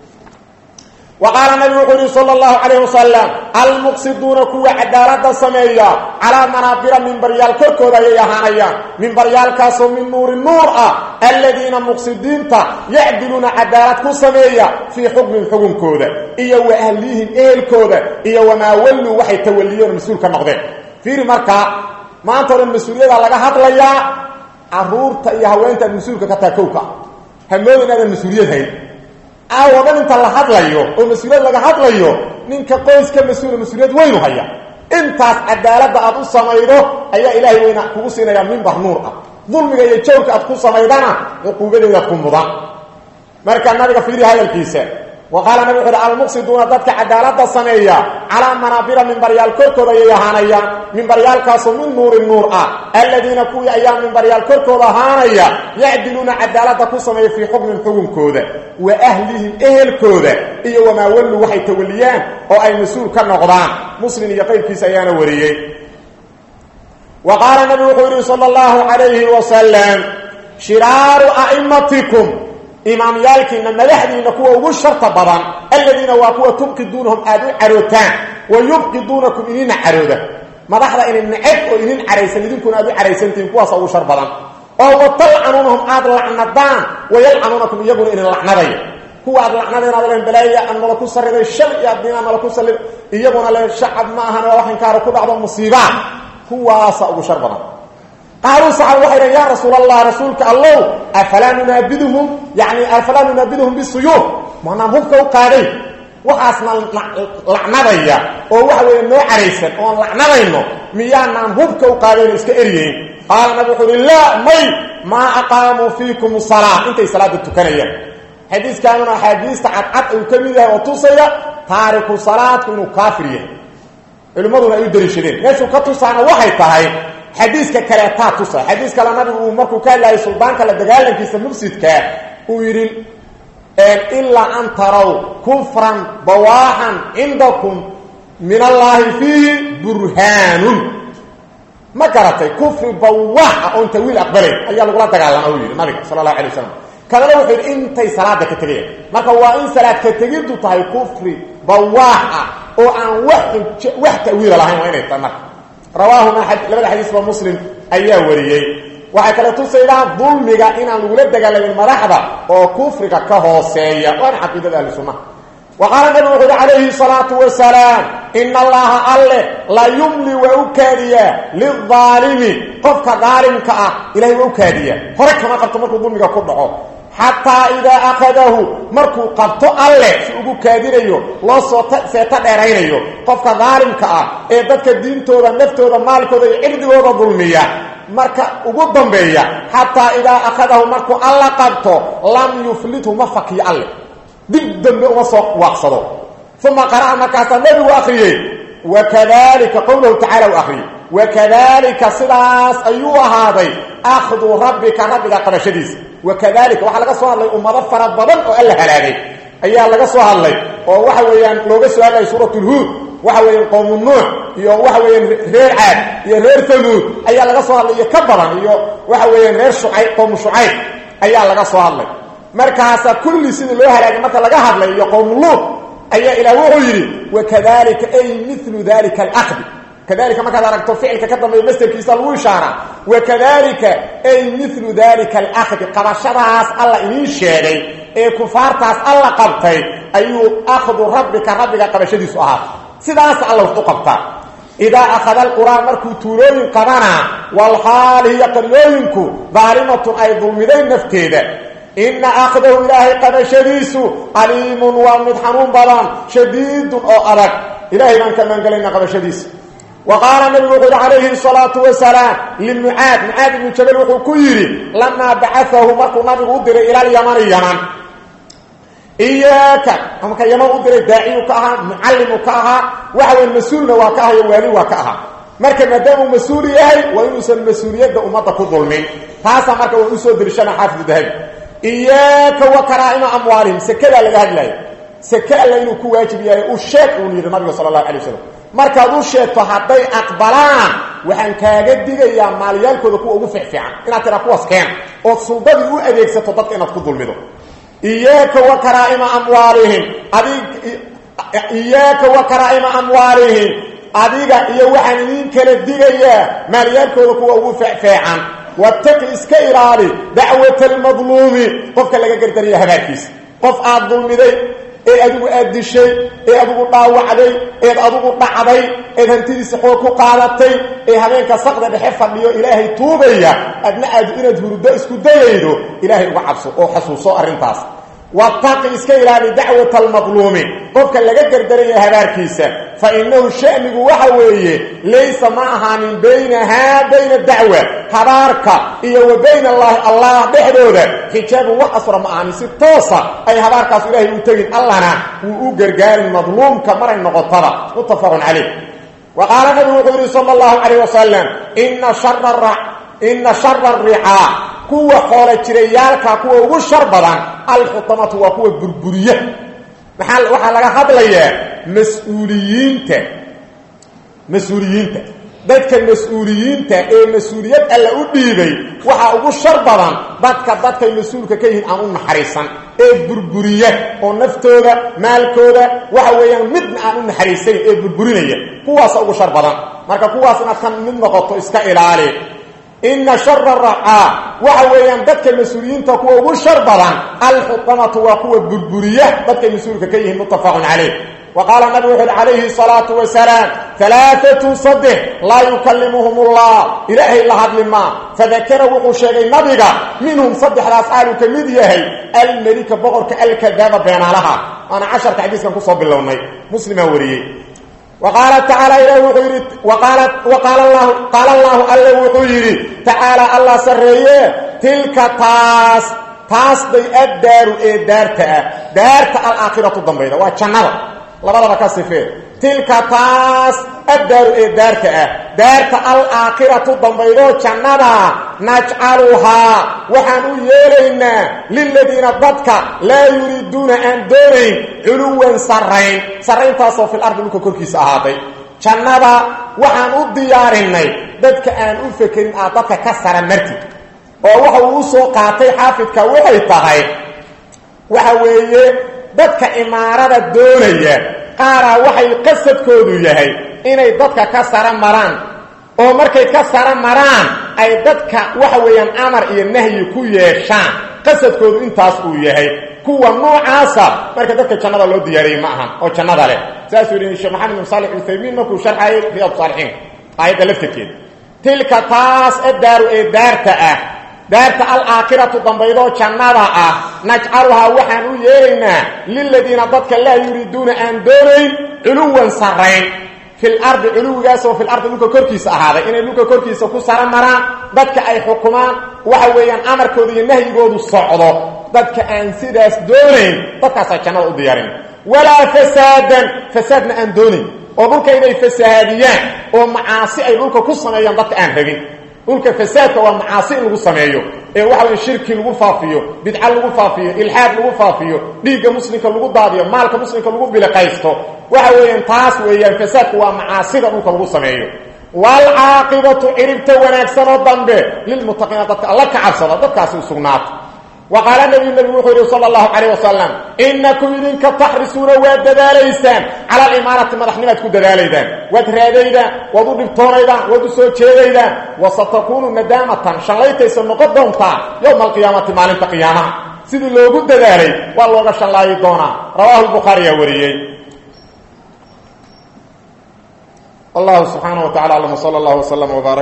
wa qaala nabigu wuxuu yihi sala allahu calayh wasalam almuqsiduuna kuwa cadaalada sameeya calaa manaabira mimbaryaal korkooda ayay ahaanayaan mimbaryaalkaasoo min nuuri nuur ah aladiina muqsidiinta yacdiluuna cadaalad ku sameeya fii xukmin xukunkooda iyo wa ahlihim ehelkooda iyo wamaa walluu waxay tawaliyeen mas-uul ka noqdeen fiiri markaa maanta o dhan mas-uuliyada laga hadlayaa caruurta iyo haweentaad mas-uulka ka taha kowka hamooda inaadan mas-uuliyad hayn aawo dhan inta la hadlayo oo mas-uuliyad laga hadlayo ninka qoyska mas-uula mas-uuliyad weynu haya intaas cadaaladda aad u samaydo ayaa ilaahay weyna kugu siinayaa mimbar nuur ah dulmiga iyo jawrka aad ku samaydana cuquubadeeda ku mudan marka nabiga fiiri hadalkiisa wa qaala nabig wuxu uhi almuqsiduuna dadka cadaalada sameeya calaa manaabira mimbaryaal korkooda ayay ahaanayaan mimbaryaalkaasoo min nuuri nuur ah aladiina kuwii ayaa mimbaryaal korkooda ahaanaya yacdiluuna cadaalada ku sameeya fii xukmin xukunkooda wa ahlihim ehelkooda iyo wamaa wallu waxay tawaliyaan oo ay mas-uul ka noqdaan muslim iyo qayrkiisa ayaana wariyey wa qaala nabigu wuxuu yihi sala allahu calayhi wasalam shiraaru a'imatikum imaamyaalkiina madaxdiina kuwa ugu sharta badan aladiina waa kuwa tubqiduunahum aada u carootaan wa yubqiduunakum idinna carooda madaxda inin neceb oo idin caraysan idinkuna aad u caraysantihiin kuwaasa ugu shar badan oo watalcanuunahum aada lacnadaan wayalcanuunakum iyaguna idin lacnadaya kuwa aad lacnadeen aad len balaaya aan nala ku sariday shal iyo addiinaa nala ku sallid iyaguna le shacab ma ahan waa wax inkaara ku dhacdo musiibaa kuwaasa ugu shar badan qaaluu saxaaba waxay dhaheen yaa rasuul allah rasuulka allow afalaa nunaabiduhum yani afalaa nunaabiduhum bisuyuuf maanaan hubka u qaadayn waxaasna lacnadaya oo waxa weeye noo caraysan oon lacnadayno miyaanaan hubka u qaadayn iska eryeyn qaala nabi wuxuu uhi laa may maa aqaamuu fiikum salaa intay salaada tukanayaan xadiiskaanuna axaadiista cadcad uu ka mid yahay oo tusaya taariku salaadku inuu kaafir yahay culimmaduna ay u dariishadeen meeshuu ka tusaana waxay tahay xadiiska kaleetaa tusa xadiis kale nabigu uu markuu ka hadlayay suldaanka la dagaalankiisa mufsidkaa uu yidhi ilaa an taraw kufran bawaaxan cindakum min allaahi fiihi burhaanun ma garatay kufri bawaax ah oon tawiil aqbalayn ayaa lagula dagaalama uu yidhi nabiga sala allahu alay wasalam kalena wuxuu yidhi intay salaada ka tegayaan marka waa in salaad ka tegiddu tahay kufri bawaax ah oo aan wax wax tawiila lahayn waa inay tahay marka rawaahuma labada xadiisba muslim ayaa wariyey waxay kale tusaydaan dulmiga inaan lagula dagaalamin madaxda oo kufriga ka hooseeya waana caqiidada ahli sunnaha wa qaala nabigu wuxu uhi calayhi salaatu wasalaam ina allaha alle la yumli waa u kaadiyaa lilaalimi qofka daalimka ah ilahay waa u kaadiyaa hore kama qabto markuu dulmiga ku dhaco xataa idaa akhadahu markuu qabto alle si ugu kaadinayo loo soo seeto dheeraynayo qofka daalimka ah ee dadka diintooda naftooda maalkooda iyo cirdigooda dulmiya marka ugu dambeeya xataa idaa akhadahu markuu alla qabto lam yuflithu ma fakiyo alle dib dambe uma soo waaqsado uma qara'a markaasaa nebigu akhriyey wakadalika qowlahu tacala u akhriyey wakadalika sidaas ayuu ahaaday akhdu rabbika rabbiga qabashadiisa wakadalika waxaa laga soo hadlay ummado fara badan oo alla halaagay ayaa laga soo hadlay oo waxa weeyaan looga soo hadlay suuratulhuud waxa weeyaan qowmu nuux iyo waxa weeyaan reer caad iyo reer tamuud ayaa laga soo hadlay iyo ka badan iyo waxa weeyaan reer shucayb qowmu shucayb ayaa laga soo hadlay markaasa kulli sidii loo halaagay marka laga hadlay iyo qowmu luud ayaa ilaah wuxuu yidhi wakadalika ay milu dalika alahdi kadalika markaad aragto ficilka ka dambeeya masderkiisa lagu ishaara wakadalika ay milu dalika alahdi qabashadaas alla idiin sheegay ee kufaartaas alla qabtay ayuu akhdu rabbika rabbiga qabashadiisu ahaa sidaas alla wax u qabtaa idaa akhada alqur'aan markuu tuulooyin qabanaa walxaal hiya qaryooyinku daalimatun ay dulmidayn nafteeda ina akhdahu ilaahay qabashadiisu aliimun waa mid xanuun badan shadiidun oo adag ilahay baan ka maangelayna qabashadiisa wa qaala nabigu wuxuu yihi calayhi salaatu wasalaam limucaad mucaad ibnu jabal wuxuu ku yidhi lamaa bacaahu markuu nabigu u diray ila alyamani yaman iyaaka marka yaman u diray daaciyu ka ahaa mucallimu ka ahaa waxa weya mas-uulna waa ka ahayo waali waa ka ahaa marka maadaamuu mas-uul yahay waa inuusan mas-uuliyadda ummadda ku dulmin taasaa marka waa usoo dirishana xaafidu dahabi iyaaka wa karaa'ima amwaalihim sekedaa laga hadlaayo seke alla inuu ku waajib yahay u sheeg uun yidhi nabiga sala allahu alay wasalam markaad u sheegto hadday aqbalaan waxaan kaaga digayaa maalyaalkooda kuwa ugu fiicfiican inaad tiraa kuwaas keena ood suldadii u adeegsato dadka inaad ku dulmido iyaaka wa karaa'ima amwaalihim adig iyaaka wa karaa'ima amwaalihim adiga iyo waxaan idiin kala digayaa maalyaalkooda kuwa ugu feecfeecan wataqi iska ilaali dacwata almadluumi qofka laga gardaraya habaarkiisa qof aad dulmiday ee adigu aad dishay ee adigu dhaawacday eed adigu dhacday eed hantidiisa xoog ku qaadatay ee habeenka saqda dhexe fadhiyo ilaahay tuugaya adna aad inaad hurdo isku dayaydo ilaahay uga cabso oo xasuuso arrintaas wataqi iska ilaali dacwata almadluumi qofka laga gardaraya habaarkiisa fa innahu sha'nigu waxa weeye laysa ma ahaanin baynahaa bayna dacwa habaarka iyo wa bayna allaahi allah dhexdooda xijaabun wax asra ma ahaanin si toosa ay habaarkaas ilaahay u tegin allana wuu u gargaarin madluumka maray noqotaba muttafaqun calayh wa qaala nabigu wuxuu yidhi sala allahu calayh wasalam ina shara ina shara ricaa kuwa xoola jirayaalka kuwa ugu shar badan alxutamatu waa kuwa burburiya maxaa waxaa laga hadlayaa mas-uuliyiinta mas-uuliyiinta dadka mas-uuliyiinta ee mas-uuliyad alla u dhiibay waxaa ugu shar badan dadka dadkay mas-uulka ka yihiin aan u naxariisan ee burburiya oo naftooda maalkooda waxa weeyaan midna aan u naxariisayn ee burburinaya kuwaasa ugu shar badan marka kuwaas inaad ka mid noqoto iska ilaali ina shara racaa waxa weeyaan dadka mas-uuliyiinta kuwa ugu shar badan alxutamatu waa kuwa burburiya dadkay mas-uulka ka yihiin muttafaqun calayh wa qaala nabigu wuxu uhi calayhi salaatu wasalaam alaaatun saddex laa yukallimuhum ullah ilaahay la hadli maa fadakara wuxuu sheegay nabiga minhum saddexdaas aaluu ka mid yahay almelika boqorka alkadaaba beenaalaha waana casharka xadiiskan kusoo bilownay muslimaa wariyey وqاaل تaعaaلى ilah wuxuu yidhi qaal اllahu alle wuxuu yidhi tacaalى allah sareeye tilka taas taas bay addaaru ee daarta ah daarta alaakhiratu dambayda waa jannada labadaba ka sifee tilka taas addaaru ee daarta ah daarta alaakhiratu dambaydoo jannada najcaluhaa waxaan u yeelaynaa liladiina dadka laa yuriiduuna aan doonayn culuwan sarrayn sarrayntaasoo fil ardi dhulka korkiisa ahaaday jannada waxaan u diyaarinay dadka aan u fekerin aad dadka ka sara martid oo waxa uu u soo qaatay xaafidka waxay tahay waxa weeye dadka imaarada doonaya qaaraa waxay qasadkoodu yahay inay dadka ka sara maraan oo markay ka sara maraan ay dadka waxa weeyaan amar iyo nahyi ku yeeshaan qasadkoodu intaas uu yahay kuwa noocaasa marka dadka jannada loo diyaariyey ma ahan oo jannada leh saasuu yihi sheekh maxamed bin saalix uthaymiin markuu sharxayay riyaad saalixiin aayadda laftirkeeda tilka taas addaaru ee daarta ah daarta alaakhiratu dambaydoo jannada ah najcaluhaa waxaan u yeelaynaa liladiina dadka laa yuriiduuna aan doonayn culuwan sarrayn fil ardi culuwigaasoo fil ardi dhulka korkiisa ahaaday inay dhulka korkiisa ku sara maraan dadka ay xukumaan waxa weeyaan amarkooda iyo nahyigoodu socdo dadka aan sidaas doonayn dadkaasaa jannada u diyaarin walaa fasaadan fasaadna aan doonayn oo dhulka inay fasahaadiyaan oo macaasi ay dhulka ku sameeyaan dadka aan rabin dhulka fasaadka waa macaasi in lagu sameeyo ee waxa weye shirki lagu faafiyo bidca lagu faafiyo ilxaad lagu faafiyo dhiigga muslimka lagu daadiyo maalka muslimka lagu biliqaysto waxa weeyaan taas weeyaan fasaadku waa macaasida dhulka lagu sameeyo waalcaaqibatu ciribta wanaagsanoo dambe lilmuttaqiina dadka alla ka cabsada dadkaasi u sugnaata وqاaل نبي nبg wuxuu yihi slى الlaهu عaليه وasلم inakum idinka taxrisuuna waad dadaalaysaan calى اimaanati madaxnimaad ku dadaalaydaan waad raadaydaan waad u dhibtoonaydaan waad u soo jeedaydaan وsaتkunu nadaamatan shallaytaysa noqon doontaa yومa القiyaamati maalinta قiyaamaha sidii loogu dadaalay waa looga shallaayi doonaa rawaahu الbخaariyaa wariyey والله سبحانه وتعالى علم صلى الله وسلم وبارك